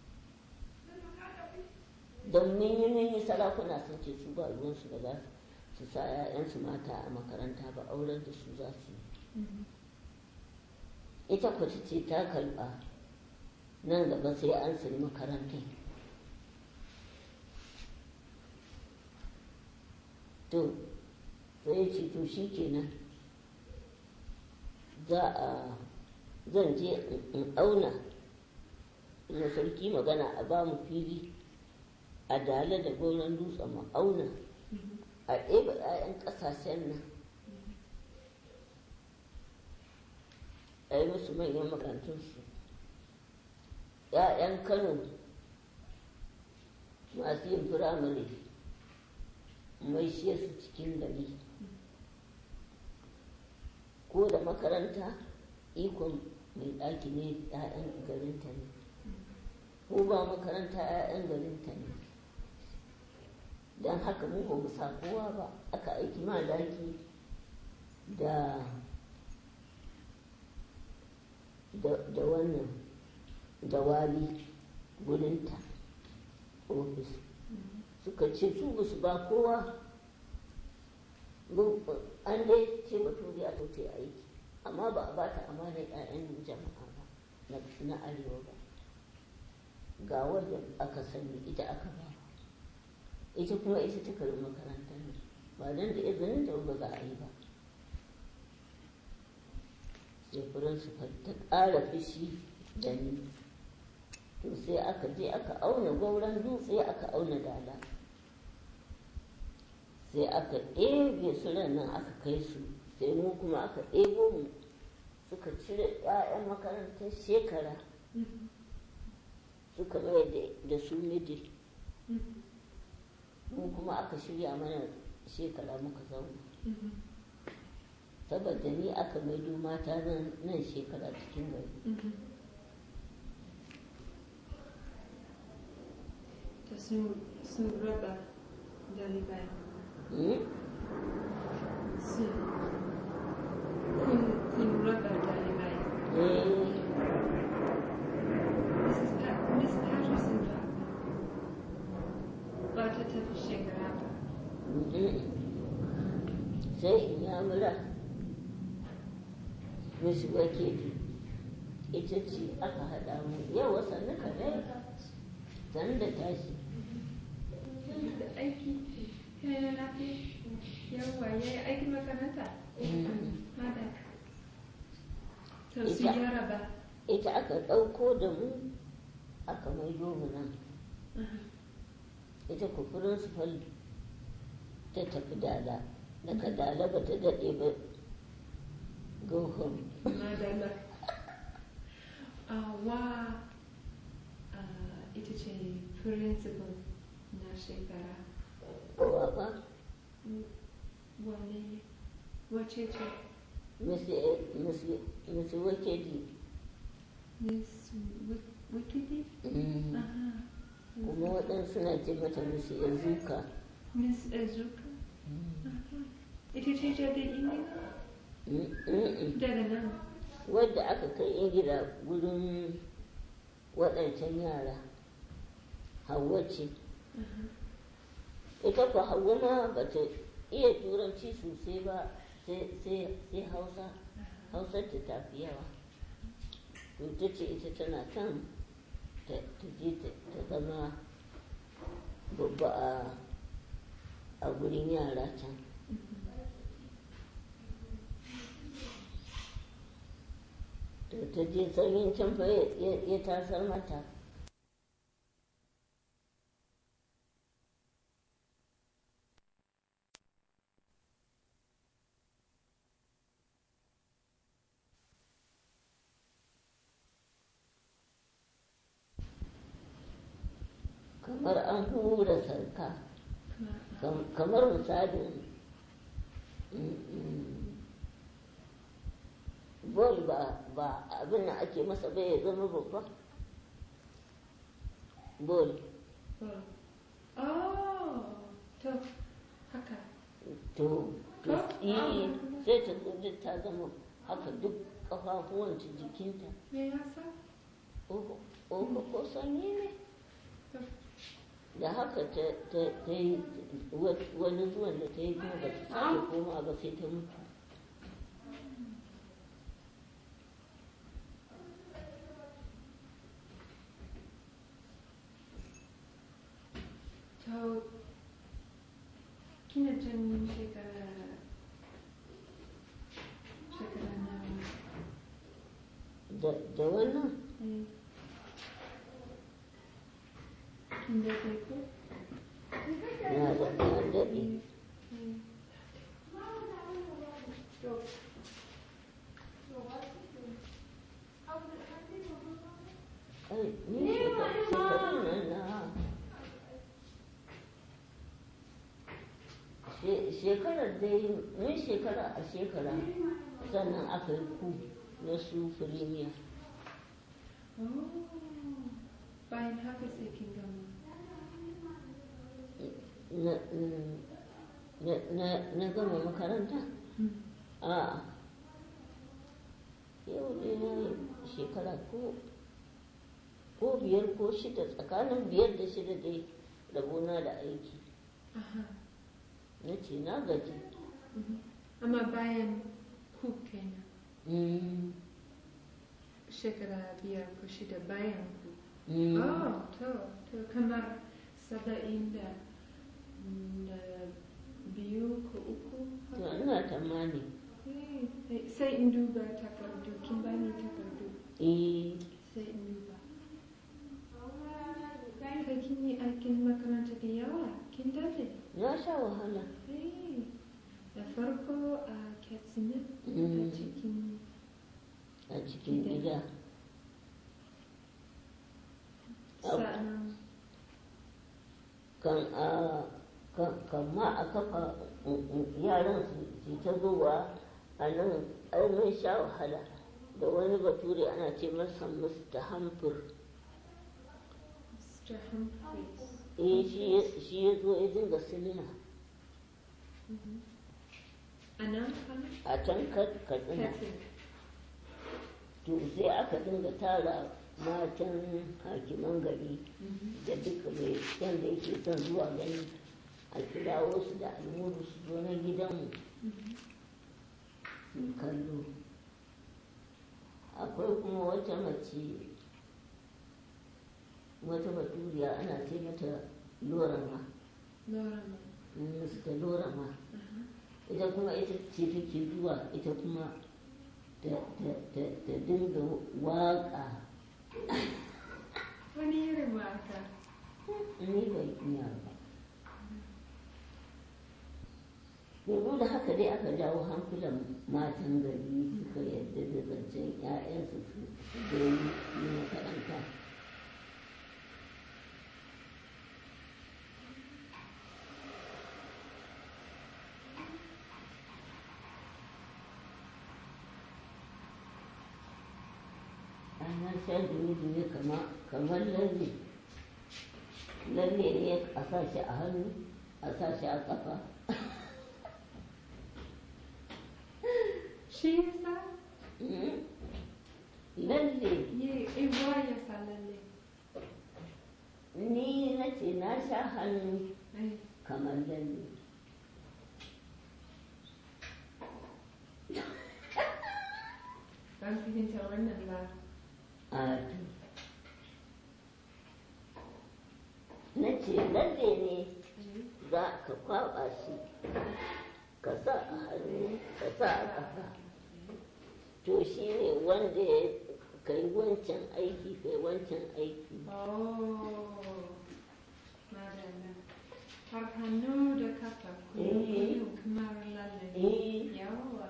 don mun yi sarakuna sun ce su ba ruwansu da za su sa 'ya'yansu mata a makaranta ba auren da su za su yi ita kwace ce ta karɓa nan gaba sai an sayi makarantar to sai ce to shi kenan za a zan je in auna na sarki magana a ba mu fili a dala da goron dutsen mu auna a ɗeba 'ya'yan ƙasashen nan a yi musu manyan makarantunsu 'ya'yan kano masu yin firamare mai shi su cikin gari ko da makaranta ikon mai ɗaki ne 'ya'yan garinta ne ko ba makaranta 'ya'yan garinta ne don haka mu ba mu sa kowa ba aka aiki malaki da da wannan da wali gudunta ofis suka ce su ba su ba kowa an dai ce baturi a tauce aiki amma ba a bata amanar 'ya'yan jama'a ba na arewa ba ga wanda aka sani ita aka ba ita kuma ita ta karbi makarantar ne ba don da izinin da ba za a yi ba sai firinsifal ta ƙara fushi da ni to sai aka je aka auna gauran dutse aka auna dala sai aka ɗebe su nan aka kai su sai mu kuma aka ɗebo mu suka cire 'ya'yan makarantar shekara suka mai da su midil mu kuma aka shirya mana shekara muka zauna saboda ni aka maido mata nan shekara cikin gari ta sun raba dalibai sai in ya mura mishi wakili ita ce aka haɗa mu yawa sannu ka dai sannu da tashi da aiki yana lafiya yawa ya yi aikin makaranta hada to su Ita. gyara ba ita aka ɗauko da mu aka maido mu nan ita ku principal ta tafi dala daga dala ba ta daɗe ba go home madalla wa ah, ita ce principal na shekara kowa ba wane wace ce misi wakili miss Wi- wikidi aha kuma waɗansu na ce mata misi ezuka miss ezuka aha ita ce daga ingila daga nan wadda aka kai ingila wurin waɗancan yara hawa ce aha ita ku hawa ma ba ta iya turanci sosai ba sai sai hausa hausar ta tafi yawa to ta ce ita tana kan ta ta je ta ta zama babba a a gurin yara can to ta je sanyin can fa ya- ya ya tasar mata kamar an hura sarka kam- kamar misalin mm, mm, bol ba ba abin da ake masa bai ya zama babba bol oh to haka to to Ko? yi Ah. sai ta zo duk ta zama haka duk ƙafafuwanta jikinta me yasa oho oho ko sanyi ne to da haka ta ta ta yi wa- wani zuwan da ta yi kuma ba ta sake koma ba sai ta mutu to kina jin shekara shekara nawa da da wannan eh kin daɗe ko na da na daɗe Eh, to ai ni shekar- shekarun nan na she- shekarar dai mun shekara a shekara sannan aka yi ku na su firimiya oh bayan haka sai kin gama na na na na gama makaranta a yau dai na yi shekara ko ko biyar ko shida tsakanin biyar da shida dai rabona da aiki aha na ce na gaji mhm. amma bayan ku kenan Mm, shekara biyar ko shida bayan ku mm. Oh, to, to kamar saba'in da da biyu ko uku. to ina tamani Eh, eh, Sai in duba takardu, kin bani takardu, eh sai in duba. Kai kin yi aikin makaranta da yawa, kin dade. na sha wahala Eh, Da farko a Katsina, a Mm. cikin a cikin gida Au. sa'an kan a kan kan ma a kafa mm, mm, yaran su su ta zuwa a nan ai mun sha wahala da wani bature ana ce masa Mr. Hamfur Mr. Humphreys. eh shi ya- shi ya zo ya dinga silina Mhm. A nan Kano? a can Ka- katsina Katsina. to sai aka dinga tara matan hakiman gari Mhm. da duka mai wanda yake son zuwa gani a kirawo su da almuru su zo na gidanmu su kallo akwai kuma wata mace wata baturiya ana ce mata lorama Lorama. su ta lorama ita kuma ita ce take zuwa ita kuma ta ta- ta- ta dinga waƙa Wani irin waka? ni bai iya ba yanzu da haka dai aka jawo hankulan matan gari suka yadda da zancen 'ya'yansu su su je yi makaranta ana sha dumi-dumi kamar lalle lalle ne a sa shi a hannu a sa shi a kafa Shi yasa? lalle Ye, ewa ya sa lalle. ni na ce na sha hannu Ai, kamar lalle ban fahimta wannan ba. a na ce lalle ne za ka kwaba shi ka sa a hannu ka sa a ƙafa to shi ne wanda ya kai wancan aiki kai wancan aiki Oh, madalla. Har hannu da kafa Eh. kuma kamar lalle. eh Yawa.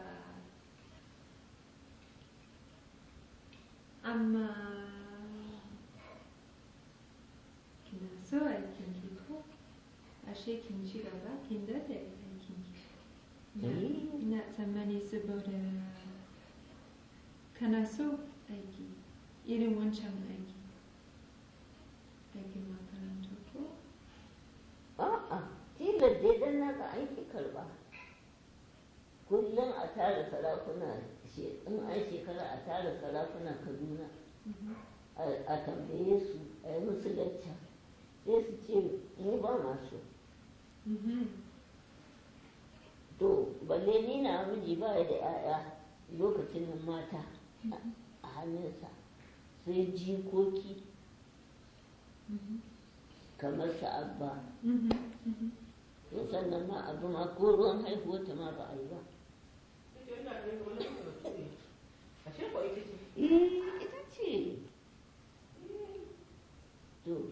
Amma kina so aikin ki ko? Ashe kin ci gaba kin daɗe aikin ki. Eh. Ina tsammani saboda kana so aiki irin wancan aiki. Aikin makaranta ko? a'a tilas dai dan na ga aiki karba kullum a tara sarakuna she- in an shekara a tara sarakuna kaduna a a tambaye su a yi musu lacca sai su ce mu ba masu Mhm. to balle ni na miji ba ya da 'ya'ya lokacin nan mata a- a hannunsa sai jikoki Mhm. kamar su abba Mhm. Mhm. to sannan ma abu ma ko ruwan haihuwarta ma ba a yi ba Eh, ita ce. To.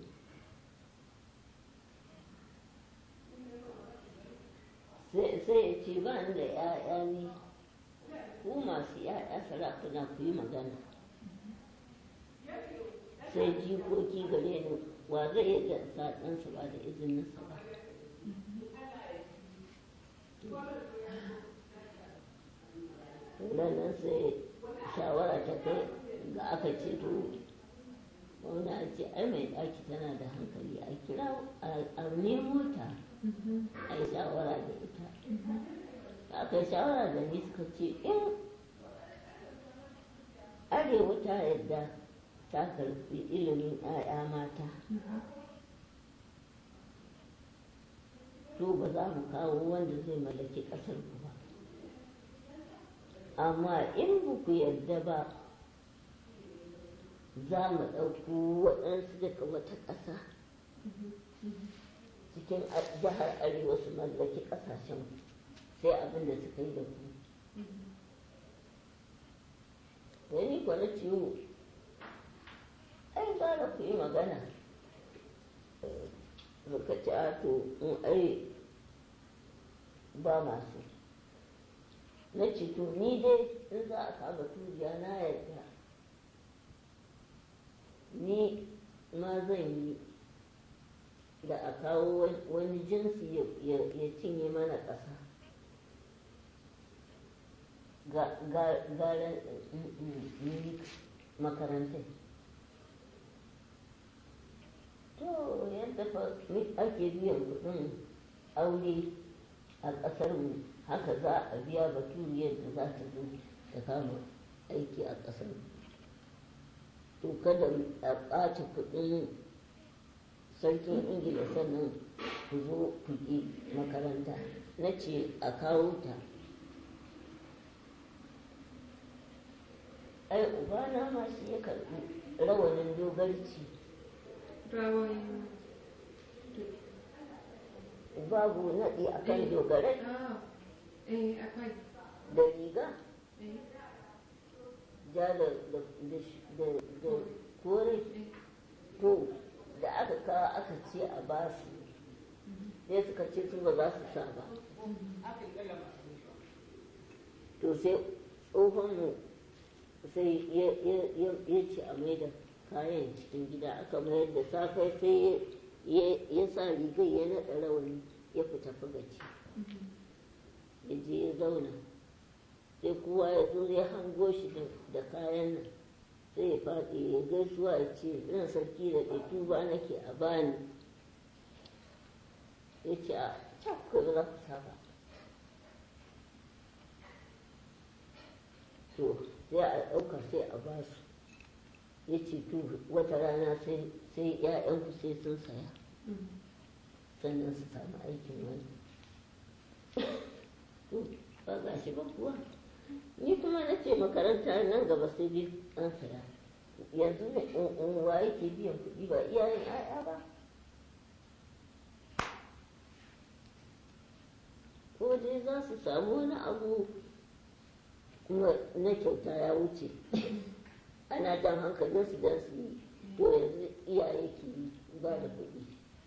Sai sai ya ce ba ni da ‘ya'ya ne, ku masu ‘ya'ya sarakuna ku yi magana. Sai jikoki gare ni wa zai yi da sa ɗansa ba da izininsa ba. Ranar sai shawara ta kai ga aka ce to wani a ce ai mai ɗaki tana da hankali a kira a nemo ta Mhm. a yi shawara da ita Mhm. da aka yi shawara da ni suka ce in arewa ta yadda ta karɓi ilimin 'ya'ya mata Mhm. to ba za mu kawo wanda zai mallaki ƙasar ku ba amma in ba ku yarda ba za mu ɗauko waɗansu daga wata ƙasa cikin a- jihar arewa su mallaki ƙasashen sai abin da suka yi da ku wani kwana ciwo ai gara ku yi magana suka ci ato in ai ba masu na ce to ni dai in za a kama turiya na yarda ni ma zan yi da a kawo wani jinsi ya cinye mana ƙasa gara makarantai to yadda fa ake biyan kuɗin aure a ƙasarmu haka za a biya baturiyar da za ta zo ta kama aiki a ƙasar to kada a ɓata kuɗin sarkin ingila sannan ku zo ku yi makaranta na ce a kawo ta ai ubana ma shi ya karɓi rawanin dogarci rawayin babu naɗi a kan dogarai ah eh akwai da riga eh ja da da da da da kore eh to da aka kawo aka ce a basu sai suka ce su ba za su sa ba to sai tsohonmu sai ya ya- ya- ya ce a mai da kayan cikin gida aka mayar da safe sai ya ya sa rigar ya naɗa rawani ya fita fagaci ya je ya zauna sai kowa ya zo ya hango shi da- da kayan nan sai ya faɗi ya gaisuwa ya ce ran sarki da ɗai tuba nake a bani ya ce a can kai ba za ku saba to sai a ɗauka sai a ba su ya ce to wata rana sai sai ‘ya'yanku sai sun saya sannan su samu aikin wani to ba ga shi ba kuwa ni kuma na ce makaranta nan gaba sai dai an saya yanzu ne in wa yake biyan kuɗi ba iyayen ‘ya'ya ba ko dai za su samu wani abu kuma na kyauta ya wuce ana jan hankalinsu don su yi to yanzu iyaye ke yi ba da kuɗi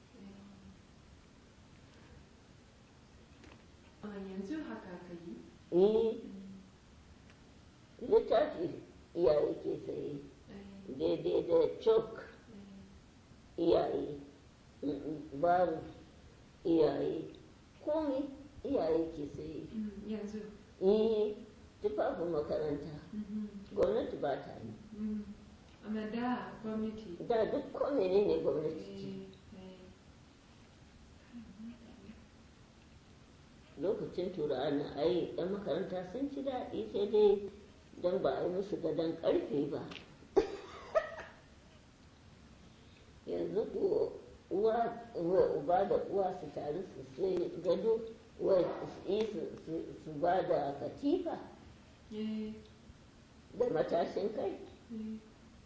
a yanzu haka ka yi eh littafi iyaye ke saye eh daidai da chalk iyaye mm, babu iyaye komai iyaye ke saye Mm, yanzu eh tufafin makaranta Mhm. gwamnati ba ta yi Mm. amma da gwamnati da duk komai ne ne gwamnati ce eh, eh. lokacin turawa na ai yan makaranta sun ci daɗi sai dai don ba a yi musu gadon ƙarfe ba yanzu ko uwa uwa- uba da uwa su taru su sai gado wai su yi su- su- su ba da katifa Eh, da matashin kai eh.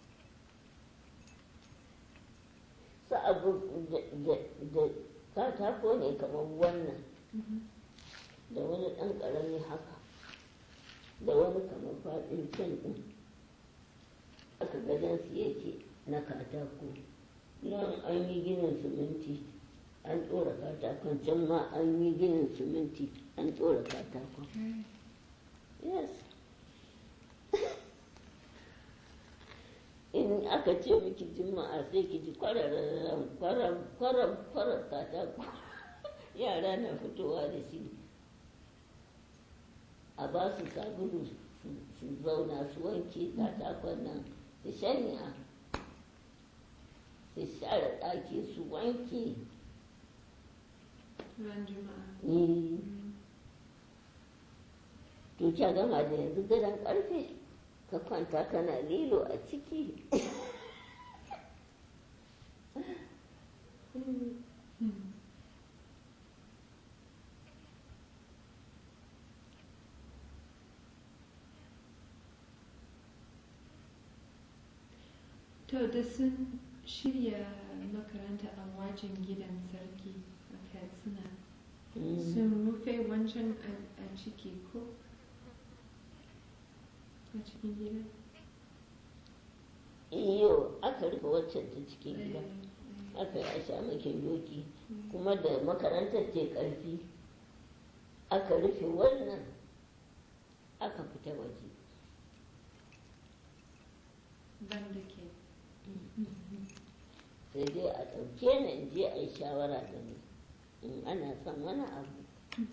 su abu da- da- da katako ne kamar wannan Mhm. da wani ɗan ƙarami haka da wani kamar faɗin can ɗin aka gadonsu yake na katako nan an yi ginin siminti an ɗora katakon can ma an yi ginin siminti an ɗora katakon yes in aka ce miki juma'a sai ki ji kwararren kwarar kwarar kwarar katako yara na fitowa da shi a ba su sabulu su- su zauna su wanke katakon nan su shanya su share ɗaki su wanke ran juma'a ni Mm. to kya gama da yanzu gadon ƙarfe ka kwanta kana lilo a ciki Mm. To da sun shirya makaranta a wajen gidan sarki a Katsina sun rufe wancan a a ciki ko a cikin gida? iyo aka rufe waccan ta cikin gida Eh, eh, aka yi a sha makin doki eh. kuma da makarantar ce ƙarfi aka rufe wannan aka fita waje Ban da ke. sai dai a ɗauke ni in je a yi shawara da ni in ana son wani abu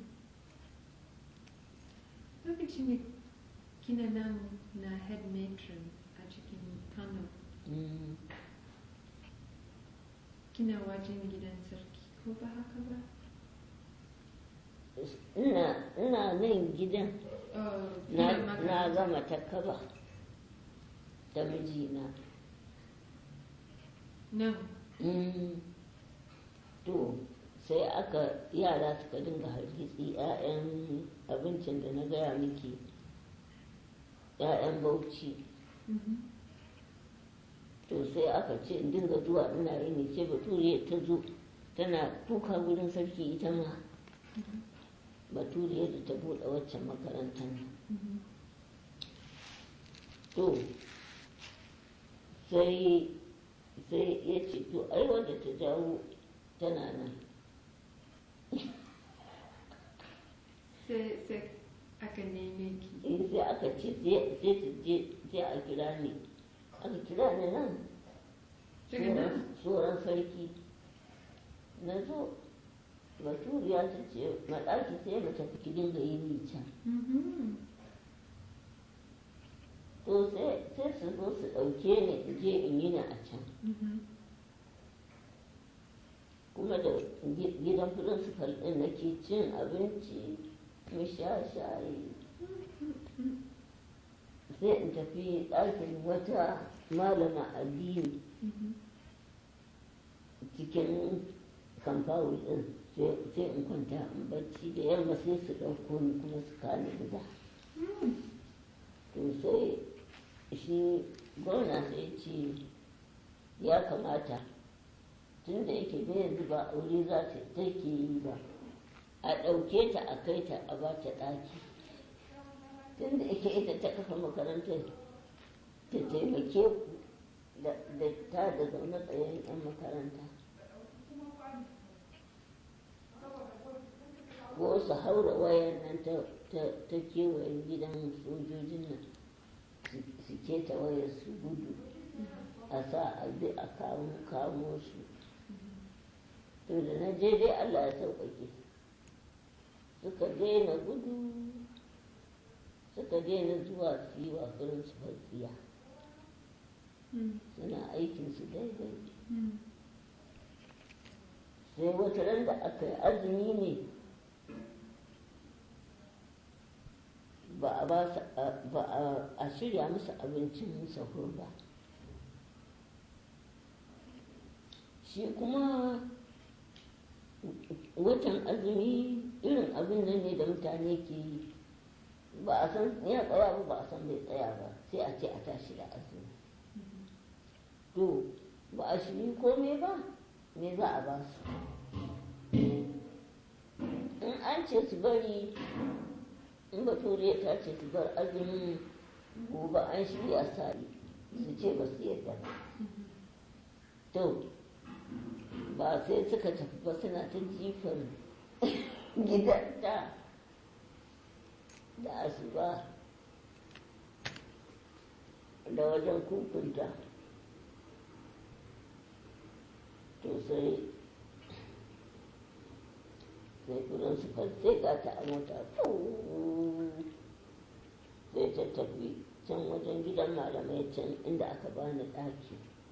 Lokacin da kina nan na head matron a cikin Kano, kina wajen gidan sarki ko ba haka ba? ina ina nan gidan Oh, na kina na makaranta. gama ta kaba da mijina Nan. Mm. to sai aka yara suka dinga hargitsi 'ya'yan abincin da na gaya miki 'ya'yan bauchi to sai aka ce in dinga zuwa ina yi ne ce bature ta zo tana kuka wurin sarki ita ma bature da ta buɗe waccan makarantar to sai sai ya ce to ai wanda ta jawo tana nan sai sai aka neme ki in sai aka ce sai su je sai a kira ni aka kira ni nan daga nan tsoron sarki na zo baturiya ta ce maɗaki sai mu tafi ki dinga yi ni can Mhm. to sai sai su zo su ɗauke ni in je in yi ni a can Mhm. kuma da gi- gidan principal ɗin nake cin abinci mu sha shayi sai in tafi ɗakin wata malama addini Mhm. cikin kamfawul ɗin sai sai in kwanta in bacci da yamma sai su ɗauko ni kuma su kani gida to sai shi gwamna sai ce ya kamata tun da yake bai yanzu ba aure za ta take yi ba a ɗauke ta a kai ta a ba ta ɗaki tun da yake ita ta kafa makarantar ta taimake ku da da ta da zaune tsayen 'yan makaranta ko su haura wayan nan ta ta- ta kewayen gidan sojojin nan su- su keta wayar su gudu a sa a bi a kamo kamo su to da na je dai Allah ya sauƙaƙe suka daina gudu suka daina zuwa su yi wa su tsiya Mhm. suna aikinsu daidai Mhm. sai wata ran da aka yi azumi ne ba a ba su ba a- a shirya musu abincin sahur ba shi kuma watan azumi irin abin nan ne da mutane ke yi ba a san ya tsaya ba ba a san bai tsaya ba sai a ce a tashi da azumi to ba a shiri komai ba me za a ba su in an ce su bari in bature ta ce su bar azumin gobe an shirya sari su ce ba su yadda ba to ba sai suka tafi ba suna ta jifan gidanta da asuba da wajen kukunta to sai sai kudin su sai ga ta a mota sai ta tafi can wajen gidan malamai can inda aka bani ɗaki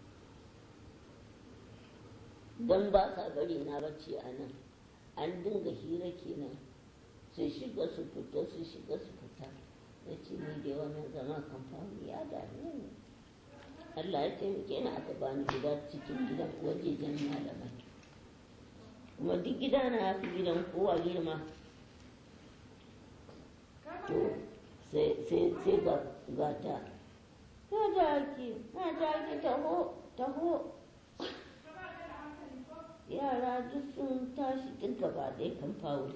don ba sa bari na bacci a nan an dinga hira kenan su shiga su fita su shiga su fita na ce ni da wannan zama kamfani ya dame ni Allah ya taimake ni aka bani gida cikin gidan wajejen malamai kuma duk gida na ya fi gidan kowa girma to sai sai sai ga gata ta daki ta daki taho taho yara duk sun tashi duk gaba ɗaya kan fawo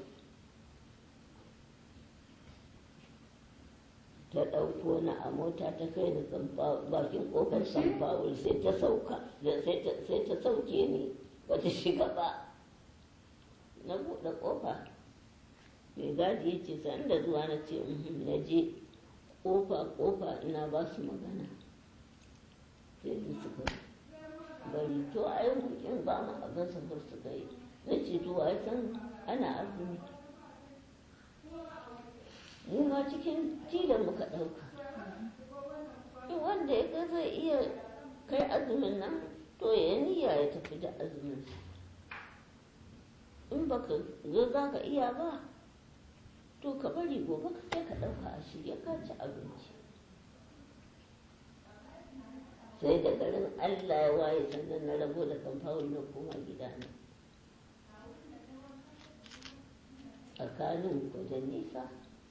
ta ɗauko na a mota ta kai ni bakin ƙofar san fawul sai ta sauka sai ta sauke ni ba ta shiga ba na buɗe ƙofa mai gadi ya ce san da zuwa na ce na je ƙofa ƙofa ina ba su magana sai da suka bari to a yi hukin ba mu abin safar su kai na ce to a san ana azumi mu ma cikin tilan muka ɗauka wanda ya ga zai iya kai azumin nan to ya niyya ya tafi da azumin in baka zo za ka iya ba to ka bari gobe ka sai ka ɗauka a shirya ka ci abinci sai da garin allah ya waye sannan na rabo da kamfawul na koma gidana tsakanin ku da nisa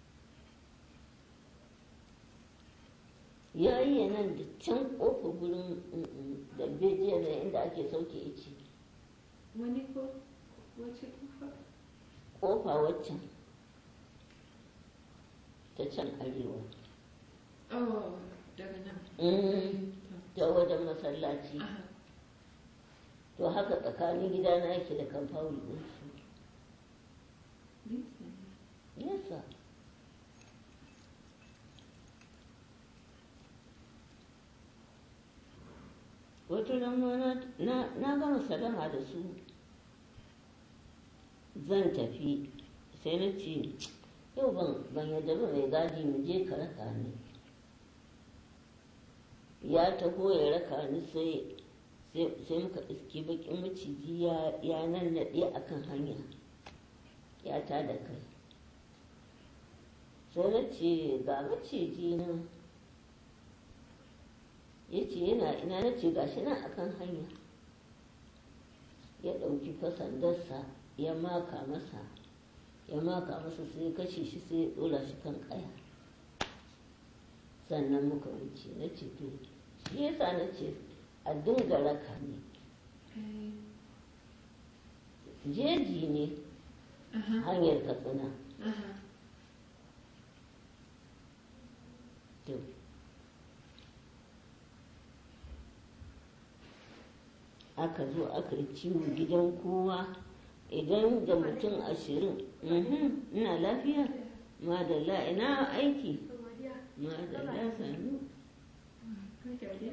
ya yi nan da can ƙofa gurin da bejiya da inda ake sauke ici wani ko wace kufa ƙofa waccan ta can arewa oh daga nan Mm, ta wajen masallaci Aha. to haka tsakanin gidana yake da kamfawul ɗinsu Nisa ne. nesa wata rana na- na na gama salama da su zan tafi sai na ce yau ban ban yadda ba mai gadi mu je ka raka ni ya taho ya raka ni sai sai sai muka iske bakin maciji ya ya nan naɗe akan hanya ya ta da kai sai na ce ga maciji nan ya ce yana ina na ce gashi nan akan hanya ya ɗauki fasandarsa ya maka masa ya maka masa sai ya kashe shi sai ya ɗora shi kan ƙaya sannan muka wuce na ce to shi yasa na ce a dinga raka ne Eh, jeji ne aha, hanyar katsina aha. to aka zo aka yi ciwo gidan kowa idan da mutum ashirin mhm, ina lafiya madalla ina aiki madalla sanu Haka dai.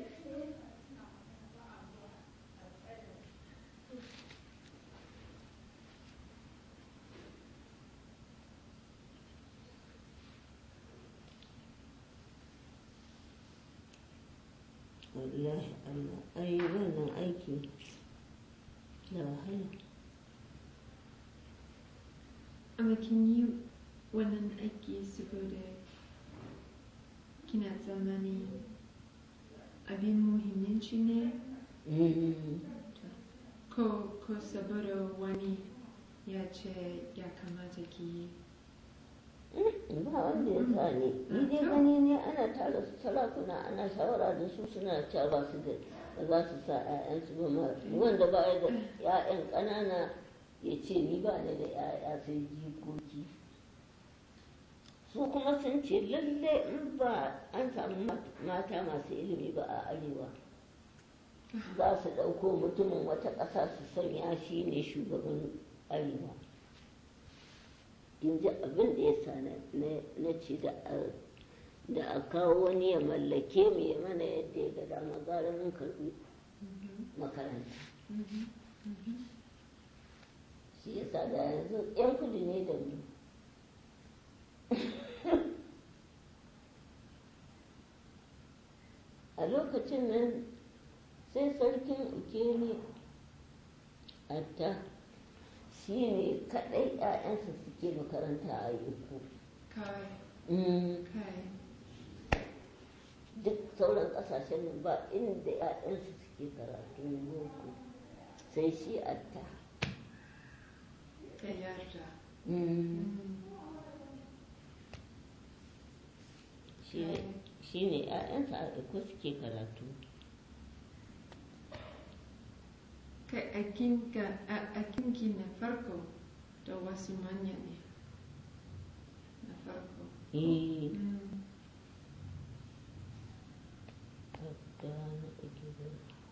wallahi allah ai wannan aiki da wahala Amma kin yi wannan aiki saboda kina tsammani abin muhimmanci ne Mhm. ko ko saboda wani ya ce ya kamata ki yi. ba wanda ya sa ni ni dai gani ne ana tara su sarakuna ana shawara da su suna cewa ba su da ba za su sa 'ya'yansu ba ma wanda ba ya da 'ya'yan ƙanana ya ce ni ba ni da 'ya'ya sai jikoki su kuma sun ce lalle in ba an samu mat- mata masu ilimi ba a arewa za su ɗauko mutumin wata ƙasa su sanya shi ne shugaban arewa in ji abin da ya sa na- na na ce da a- da a kawo wani ya mallake mu ya mana yadda ya ga dama gara mun karɓi makaranta Mhm, mhm. shi ya sa da yanzu yan kudu ne da mu a lokacin nan sai sarkin ukeni atta shi ne kaɗai 'ya'yansa suke makaranta a uku Kai, Mm. kai. duk sauran kasashen nan ba inda 'ya'yansu suke karatun boko sai shi atta Ka yarda. shi ne- shi ne 'ya'yansa a iko suke karatu Kai aikinka a- aikinki na farko da wasu manya ne. Na farko. eh Mm. atta na ake da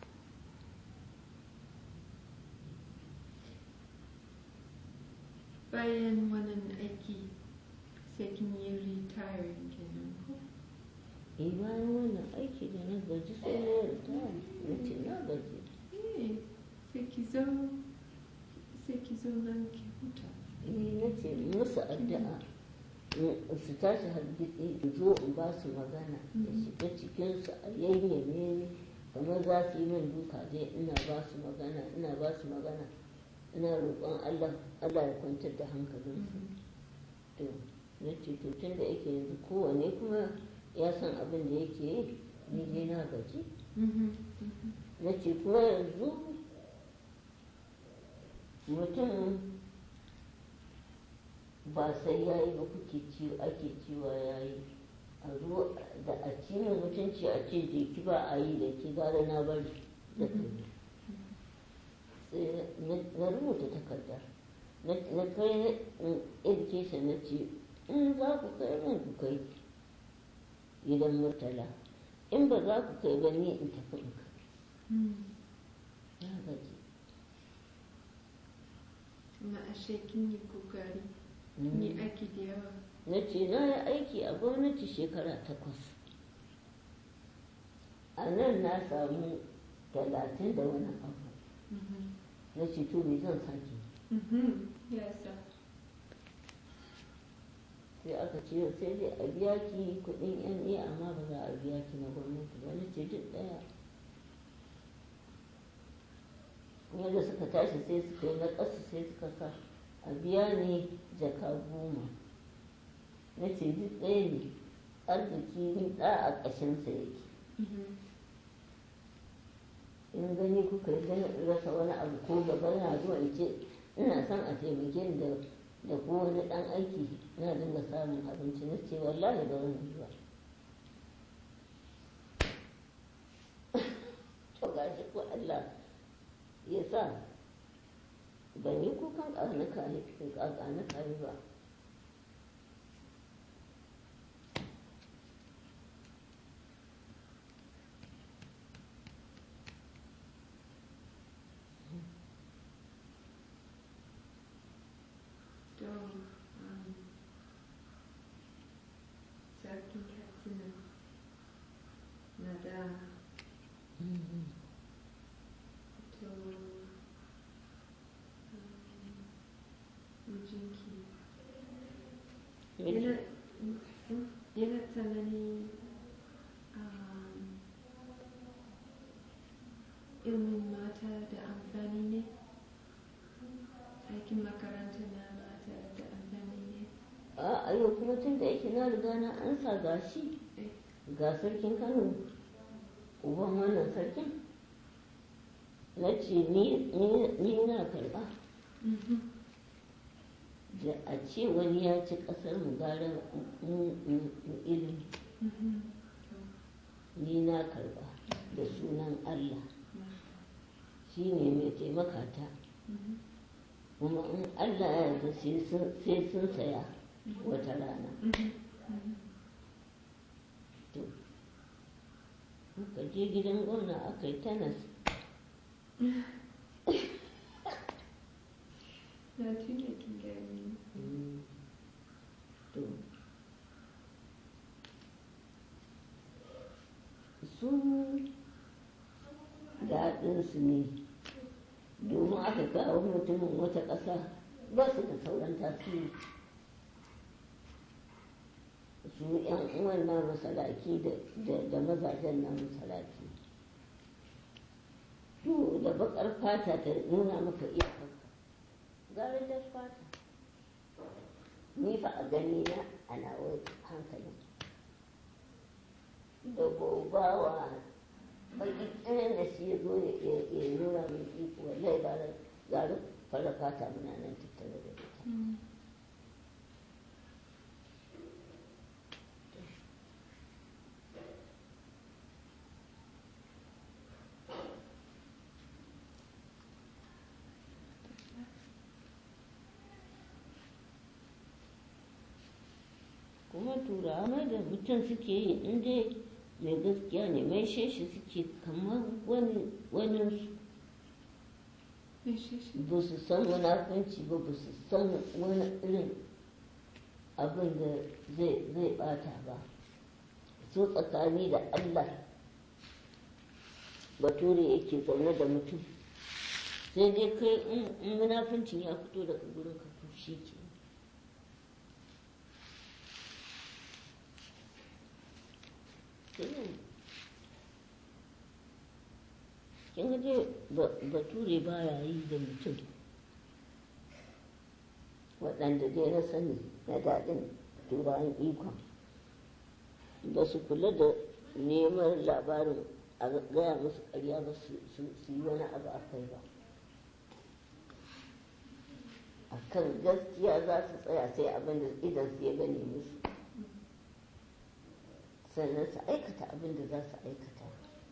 Bayan wannan aiki sai kin yi retiring kenan ko? eh bayan wannan aiki da na gaji sai na yarda na ce na gaji Eh, sai ki zo sai ki zo nan ki huta. eh na ce musu addu'a in su tashi hargitsi in zo in ba su magana da shiga cikinsu a yayyame ni kamar za su yi min duka dai ina ba su magana ina ba su magana ina roƙon Allah Allah ya kwantar da hankalinsu to na ce to tun da yake yanzu kowane kuma ya san abin da yake yi ni dai na gaji Mhm, mhm. na ce kuma yanzu mutum ba sai ya yi ba kuke ciwo ake cewa ya yi a zo da a ci min mutunci a ce je ki ba a yi da ki gara na bari da kai sai na- na rubuta takarda na na kai na education na ce in za ku kai min ku kai gidan murtala in ba za ku kai ba ni in tafi in kai na gaji Ma ashe kin yi kokari. Ni aiki da yawa. na ce na yi aiki a gwamnati shekara takwas a nan na samu talatin da wani abu na ce to me zan sake Yes, sir. sai aka ce sai dai a biya ki kuɗin yan iya amma ba za a biya ki na gwamnati ba na ce duk ɗaya yadda suka tashi sai suka yi na ƙasa sai suka sa a biya ne jaka goma na ce duk ɗaya ne arziki ɗa a ƙashinsa yake in gani kuka yi gani in rasa wani abu ko gaba na zuwa in ce ina son a taimake ni da da ko wani ɗan aiki na dinga samun abinci na ce wallahi da wani zuwa to gashi ko Allah ya sa ban yi kukan ƙarnuka ne ƙarnuka ne ba To, um, sarkin Katsina na da to um, mijinki yana yana tsanani um, ilmin mata da amfani ne aikin makaranta na mata da amfani ne a yau kuma tun da yake na riga na ansa ga shi ga sarkin kano uban wannan sarkin na ce ni ni- ni na karɓa da a ce wani ya ci ƙasar mu gara mu- mu- mu ilimi ni na karɓa da sunan Allah shi ne mai taimaka ta kuma in Allah ya yarda sai sun- sai sun saya wata rana to muka je gidan gwamna aka yi tanas na tuna kin gani to su daɗinsu ne domin aka kawo mutumin wata ƙasa ba su da sauran tasiri su yan uwan na masalaki da mazajen na masalaki to da bakar fata ta nuna maka iyakarka gara da fata ni fa a gani na a nawa hankalin da gobawa baki tsirin da shi ya zo ya nuna mai iko wallahi gara gara fara fata muna nan tattare da ita kuma turawa mai da mutum suke yi in dai mai gaskiya ne mai shi suke kamar wani wani me shi shi ba su san munafunci ba ba su san wani irin abin da zai zai bata ba so tsakani da Allah bature yake zaune da mutum sai dai kai in- in munafuncin ya fito daga gurin ka to shi ke kin ga dai ba- bature baya yi da mutum waɗanda dai na sani na daɗin turawan ikon ba su kula da neman labarin a gaya musu ƙarya ba su su- su yi wani abu a kai ba a kan gaskiya za su tsaya sai abin da idan su ya gane musu sannan su aikata abin da za su aikata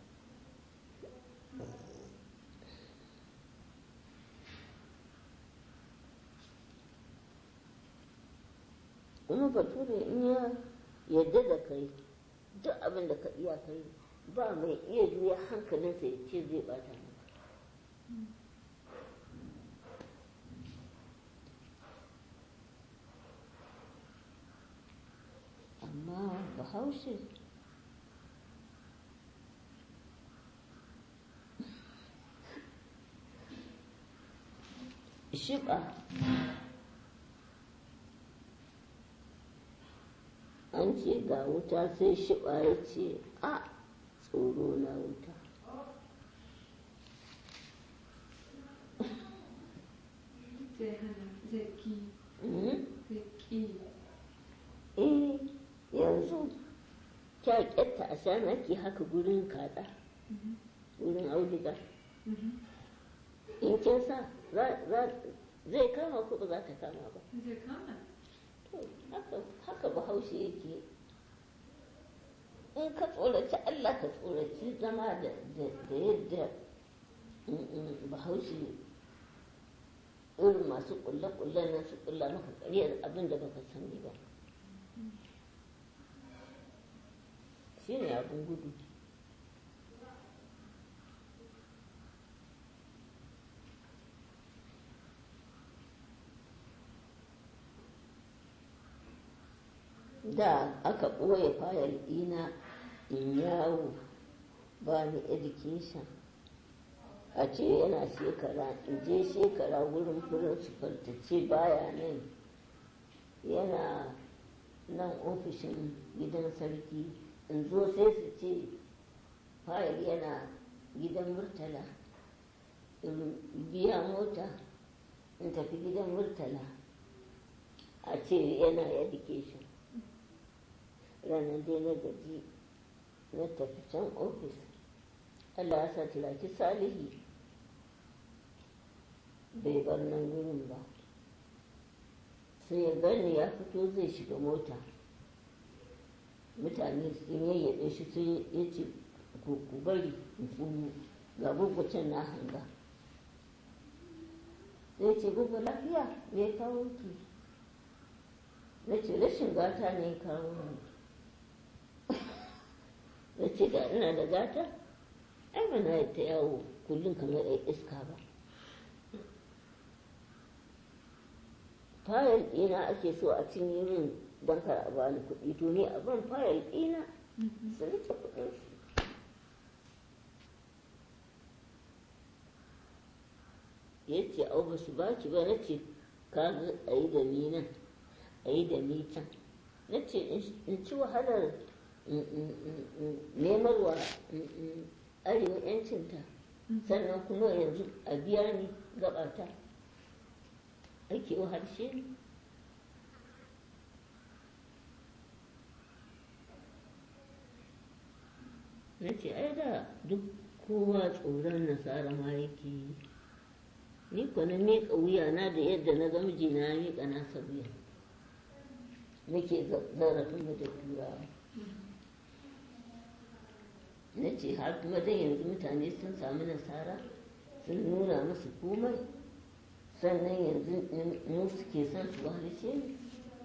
kuma bature in ya yadda da kai duk abin da ka iya kai ba mai iya juya hankalinsa ya ce zai bata maka amma bahaushe shiɓa an ce ga wuta sai shiɓa ya ce a tsoro na wuta zai hana zai ki Mhm. zai ki eh yanzu kyakkyatta a shanaki haka gurin kaɗa Mhm. gurin auduga Mhm. in kin sa za- za- zai kama ko ba za ta kama ba zai kama To, haka haka bahaushe yake in ka tsoraci Allah ka tsoraci zama da da- da yadda mm, mm, bahaushe irin masu kulle-kullen nan su kulla maka ƙaryar abin da baka sani ba shi ne abin gudu da aka ɓoye fayil ɗina in yawo ba ni education a ce yana shekara in je shekara wurin principal ta ce baya nan yana nan ofishin gidan sarki in zo sai su ce fayil yana gidan murtala in biya mota in tafi gidan murtala a ce yana education ranar dai na gaji na tafi can ofis allah ya sa tilaki salihi bai bar nan wurin ba sai ya gani ya fito zai shiga mota mutane sun yayyaɗe shi sun ya ce ku ku bari in tsunu ga gurgucin na hanga sai ce gugu lafiya me ya kawo ki na ce rashin gata ne ya kawo ni na ce da ina da gata ai ba na ta yawo kullum kamar ɗan iska ba fayil ɗina ake so a cinye min don kar a bani kuɗi to ni a ban fayil ɗina su rike kuɗin su ya ce au ba su baki ba na ce ka ga a yi da ni nan a yi da ni can na ce in ci wahalar nemarwa arewa yancinta sannan kuma yanzu a biya ni gabata ake harshe ni na ce ai da duk kowa tsoron nasara ma yake yi ni kuwa na miƙa wuyana da yadda na ga mijina ya miƙa nasa wuya nake zarafin da turawa na ce har kuma dan yanzu mutane sun sami nasara sun nuna musu komai sannan yanzu mu suke son su wahalshe ne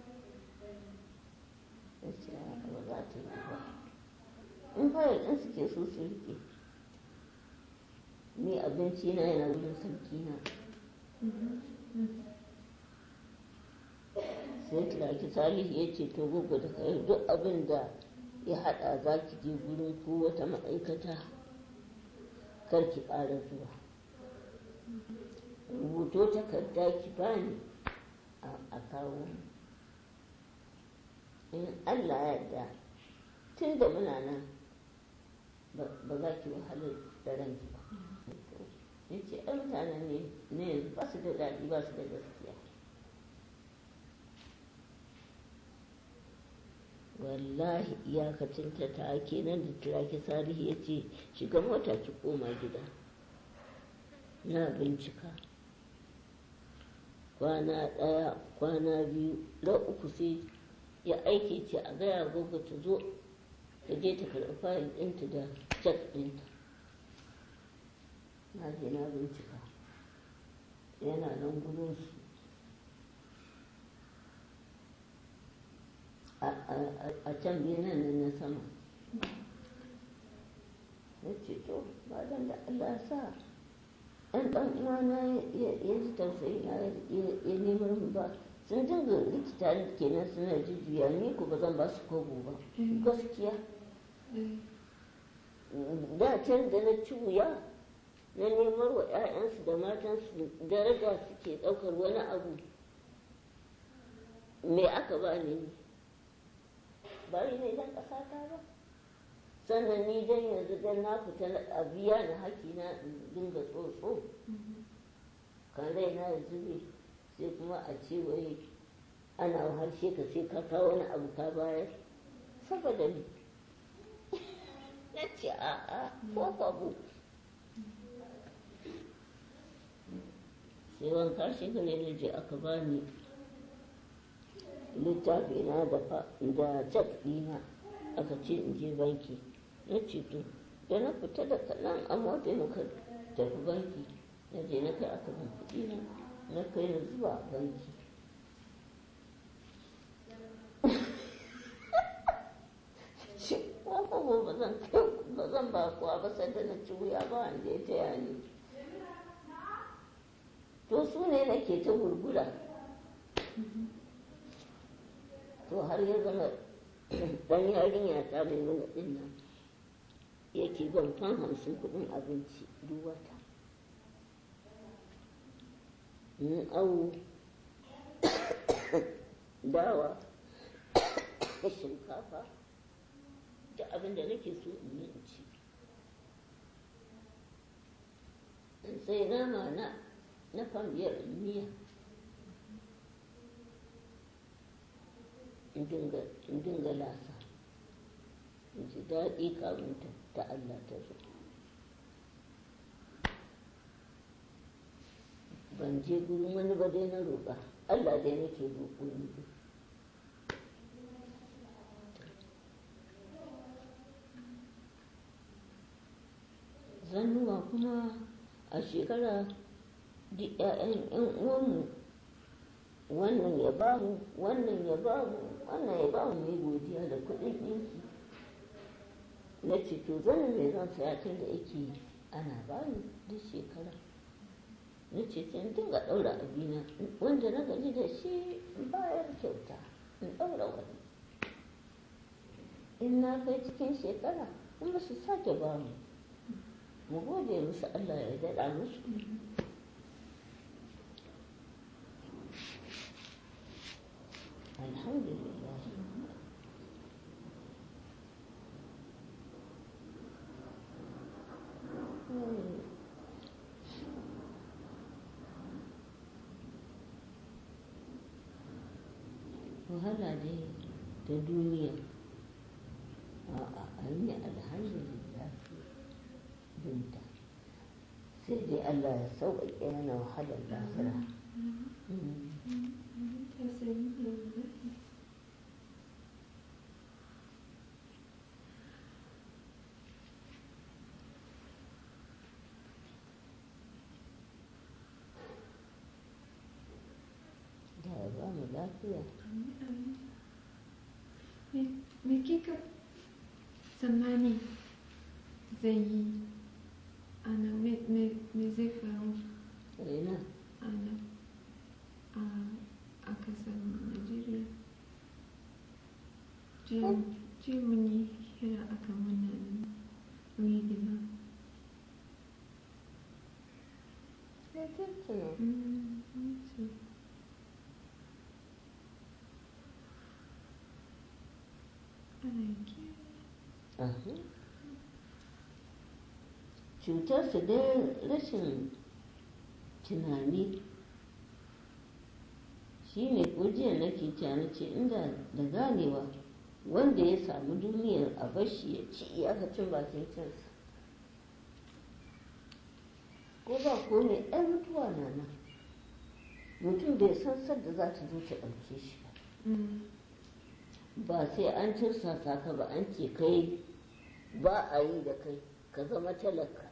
na ce ba za ta yi ba in fayil ɗin suke so su rike ni abinci na yana wurin sarki na sai turaki salihu ya ce to gugu da kai duk abin da ya haɗa za ki je gurin ko wata ma'aikata kar ki ƙara zuwa rubuto takarda ki bani a kawo in allah yarda tun da muna nan ba za ki wahalar da ranki ba ya ce ɗan mutanen ne na yanzu ba su da daɗi ba su da gaskiya wallahi iyakacin ta ta kenan da turaki salihu ya ce shiga mota ki koma gida na bincika kwana ɗaya kwana biyu da uku sai ya aiki ce a gaya gogo ta zo ta je ta karɓi fayil ɗinta da cek ɗinta na je na bincika yana nan gudun su a can benin nan na sama na ce to ba dan da Allah sa ɗan ɗan uwana ya ji tausayi na ya nemar mu ba sun dinga likita kenan suna jujjuya ni ko ba zan ba su kogo ba gaskiya da can da na ci wuya na nemar wa 'ya'yansu da matansu daraja suke ɗaukar wani abu me aka ba ni bari ne dan ƙasa ta ba sannan ni dan yanzu dan na fita a biya na haƙi na dinga tsotso kan rai na ya zube sai kuma a ce wai ana harshe ka sai ka kawo wani abu ka bayar saboda ni na ce a'a ko babu sai wanka shekara na je aka bani littafi na da cek ɗina aka ce in je banki na ce to da na fita da kaɗan a mota muka tafi banki na je na kai aka ban kuɗi na na kai na zuwa a banki shi ko ba zan kai ba zan ba kuwa ba sai da na ci wuya ba wanda ya taya ni to su ne nake ta gurgura to har ya zama dan yarinya ta mai nuna din nan yake ban fan hamsin kudin abinci duk wata in awu dawa shinkafa da abin da nake so in yi in ci in sai nama na na fan biyar in miya in dinga lasa in ji daɗi kamun ta Allah ta zo ban je gurin wani ba dai na roƙa Allah dai nake roƙo ni zannuwa kuma a shekara duk 'ya'yan 'yan uwanmu wannan ya ba mu wannan ya ba mu wannan ya ba mu mai godiya da kuɗin ɗinki na ce to zanen mai zan saya tun da yake ana ba ni duk shekara na ce sai in dinga ɗaura abina wanda na gaji da shi bayar kyauta in ɗaura wani in na kai cikin shekara kuma su sake ba mu mu gode musu Allah ya daɗa musu الحمد لله wahala dai ta duniya a an yi alhamdulillah binta sai dai Allah ya sauƙaƙe mana wahalar lahira da ya ba mu lafiya Me kika tsammani zai yi ana me zai faru ina ana a kasar Najeriya? Jiya mun yi hira akan wannan rigima. sai tuntuna Mm, so. Ana kiyaye. Aha. cutarsu dai rashin tunani shi ne kujiyar nake na ce inda da ganewa wanda ya samu duniyar a bashi ya ci iyakacin bakin cinsa ko ba ko ne ɗan mutuwa na nan mutum bai san sadda za ta zo ta ɗauke shi ba Mm. ba sai an tursasa ka ba an ce kai ba a yi da kai ka zama talaka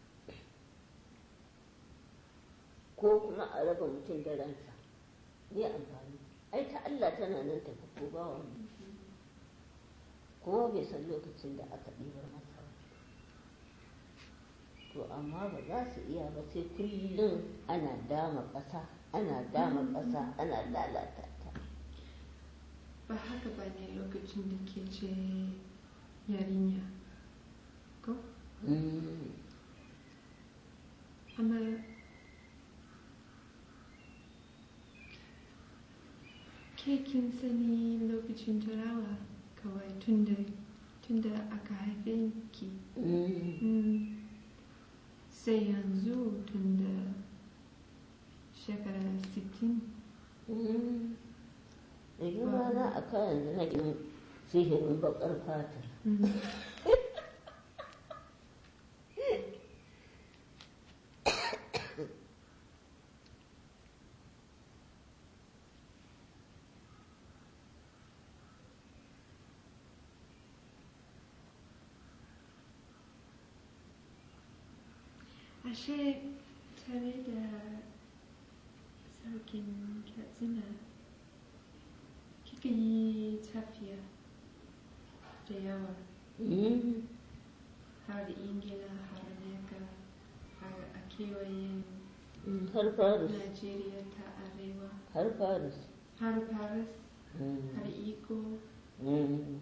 ko kuma a raba mutum da ransa ne amfani ai ta Allah tana nan tafi ko ba wani kuma bai san lokacin da aka ɗibar masa ba to amma ba za su iya ba sai kullum ana dama ƙasa ana dama ƙasa ana lalata ta ba haka ba ne lokacin da ke ce yarinya ko Mm. amma ke kin sani lokacin turawa kawai tunda tunda aka haife ki Mm. Mm. sai yanzu tunda shekara 60 Mm. da girma na a kan yanzu na yin sihirin bakar fata Mm. ashe tare da sarkin katsina kika yi tafiya da yawa Mm. har ingila har Amerika har a kewayen Mm, har faris najeriya ta arewa har faris har paris Mm. har iko Mm.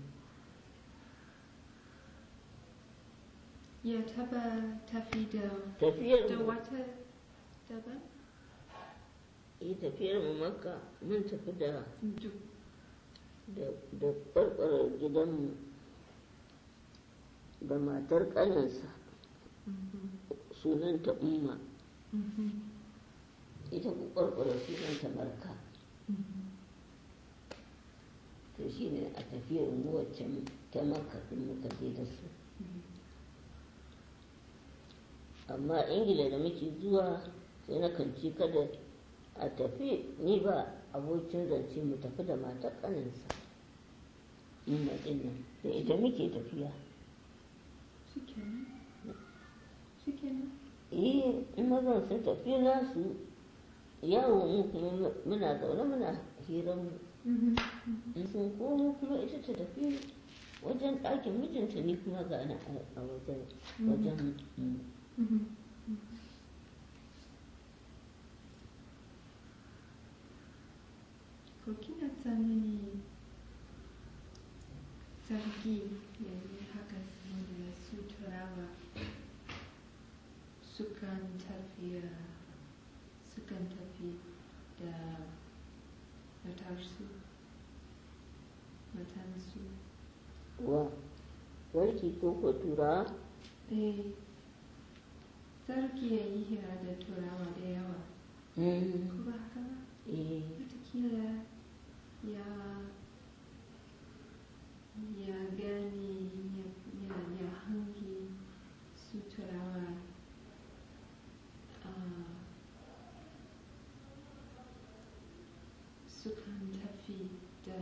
ya taba tafi da tafiyar da mu wata daban yi tafiyar mu makka mun tafi da duk da da ƙwarƙwarar gidanmu da matar ƙaninsa Mhm, sunanta umma mhm, ita ku ƙwarƙwarar sunanta marka mhm. to shi ne a tafiyar mu wacce ta makka ɗin muka je da su amma ingila da muke zuwa sai na kanci kada a tafi ni ba abokin zance mu tafi da matar ƙaninsa umma ɗin nan da ita muke tafiya shikenan shikenan eh in mazan sun tafi nasu yawo mu kuma muna zaune muna hiran mu Mhm, in sun komo kuma ita ta tafi wajen ɗakin mijinta ni kuma ga na a wajen wajen mm. mhm. ko kina tsammani sarki ya yi haka saboda su turawa sukan tafiya sukan tafi da matarsu matansu wa sarki ko ko tura eh sarki ya yi hira da turawa da yawa Mm. ko ba haka ba eh watakila ya ya gane ya, ya, ya hangi su turawa ah, sukan tafi da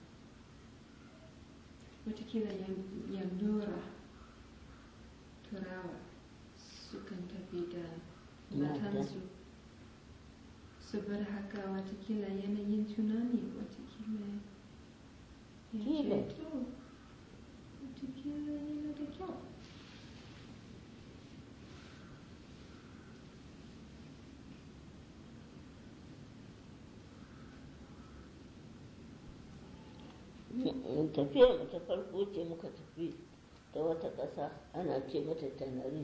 watakila ya, ya lura turawa sukan tafi da Mata. matansu saboda haka watakila yanayin tunani watakila ya Kila. ce to watakila yana da kyau Mm, tafiyar mu ta farko ce muka tafi ta wata ƙasa ana ce mata tanarif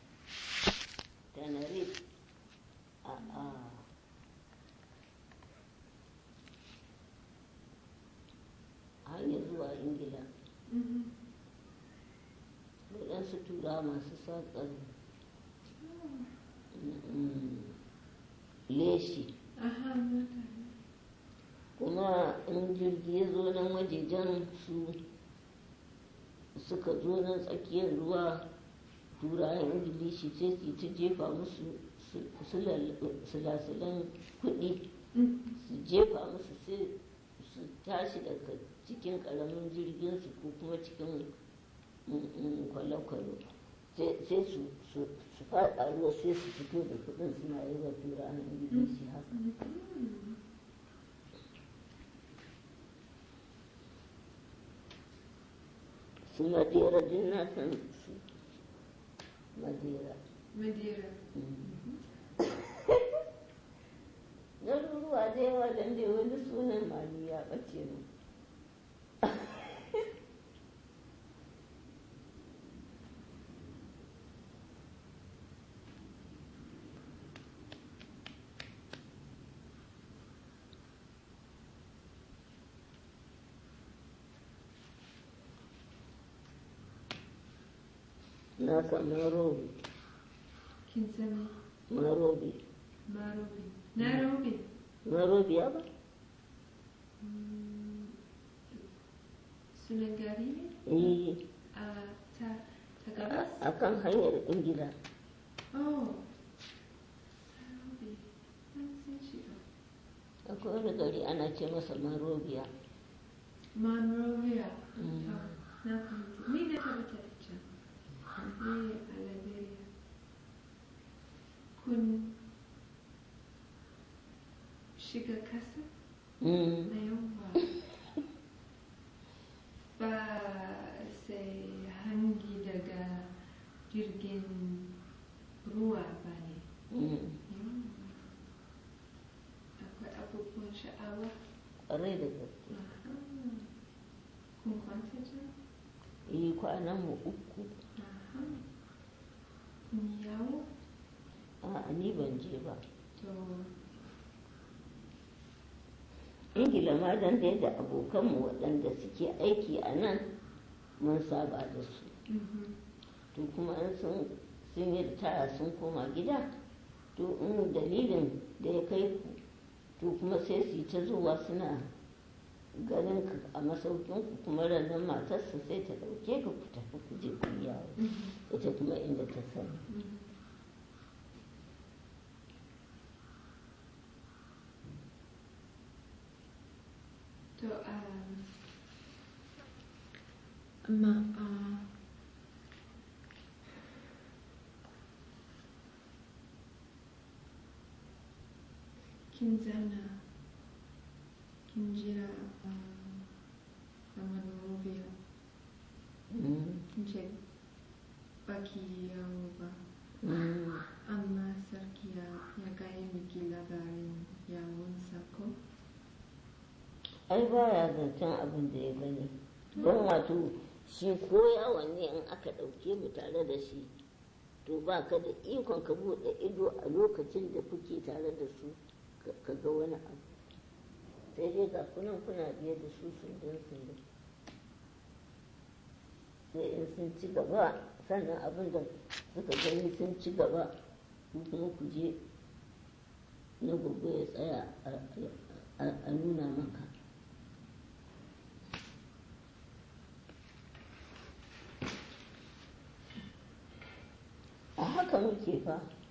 tanarif a a hanyar zuwa ingila Mhm. waɗansu tura masu saƙar mm, leshi aha mata kuma in jirgi ya zo nan wajejen su suka zo nan tsakiyar ruwa turayen ingilishi sai su yi ta jefa musu su- sulal- sulasulan kuɗi Mm. su jefa musu sai su tashi daga cikin ƙaramin jirgin su ko kuma cikin mm, mm, kwale-kwale sai sai su su su faɗa ruwa sai su fito da kuɗin suna yi wa turanen ingilishi haka Mhm. su madera din na san su madera Madeira. garuruwa da yawa don dai wani sunan mali ya ɓace mu na san Nairobi Kin san me? Nairobi Nairobi. Nairobi. Nairobi ya ba Mm. Sunan gari ne? eh A ta ta gabas? a kan hanyar ingila Oh. Nairobi. Ban san shi ba. akwai wani gari ana ce masa Monrovia Monrovia. Mm. Oh, na fahimta. Ni na taɓa tafi can. Eh, a Liberia. Kun shiga kasa? Mm. Na yamma. Ba sai hangi daga jirgin ruwa ba ne. Mm. Yamma. Akwai abubuwan sha'awa. ƙwarai da gaske Aha. Kun kwanta can? yi kwanan mu uku Aha. Kun yi yawo? a ni ban je ba To, ingila ma dan dai da abokanmu waɗanda suke aiki a nan mun saba da su mhm. to kuma in sun sun yi ritaya sun koma gida to in dalilin da ya kai ku to kuma sai su yi ta zuwa suna ganin ka a masaukin ku kuma ranar matarsa sai ta ɗauke ka ku tafi ku je ku yi yawo Mhm. ita kuma inda ta sani Mhm. To, um, amma uh, kin zauna kin jira um, a Monrovia Mm, kin ce baki yawo ba mm. amma sarki ya ya gaya miki labarin yawonsa ko? ai baya zancen abin da ya gani don wato shi ko yawon ne in aka ɗauke mu tare da shi to ba ka da ikon ka buɗe ido a lokacin da kuke tare da su ka- ka ga wani abu sai dai ga kunan kuna biye da su sundun sundun sai in sun ci gaba sannan abin da suka gani sun ci gaba ku kuma ku je na gobe ya tsaya a- a- a nuna maka a haka muke fa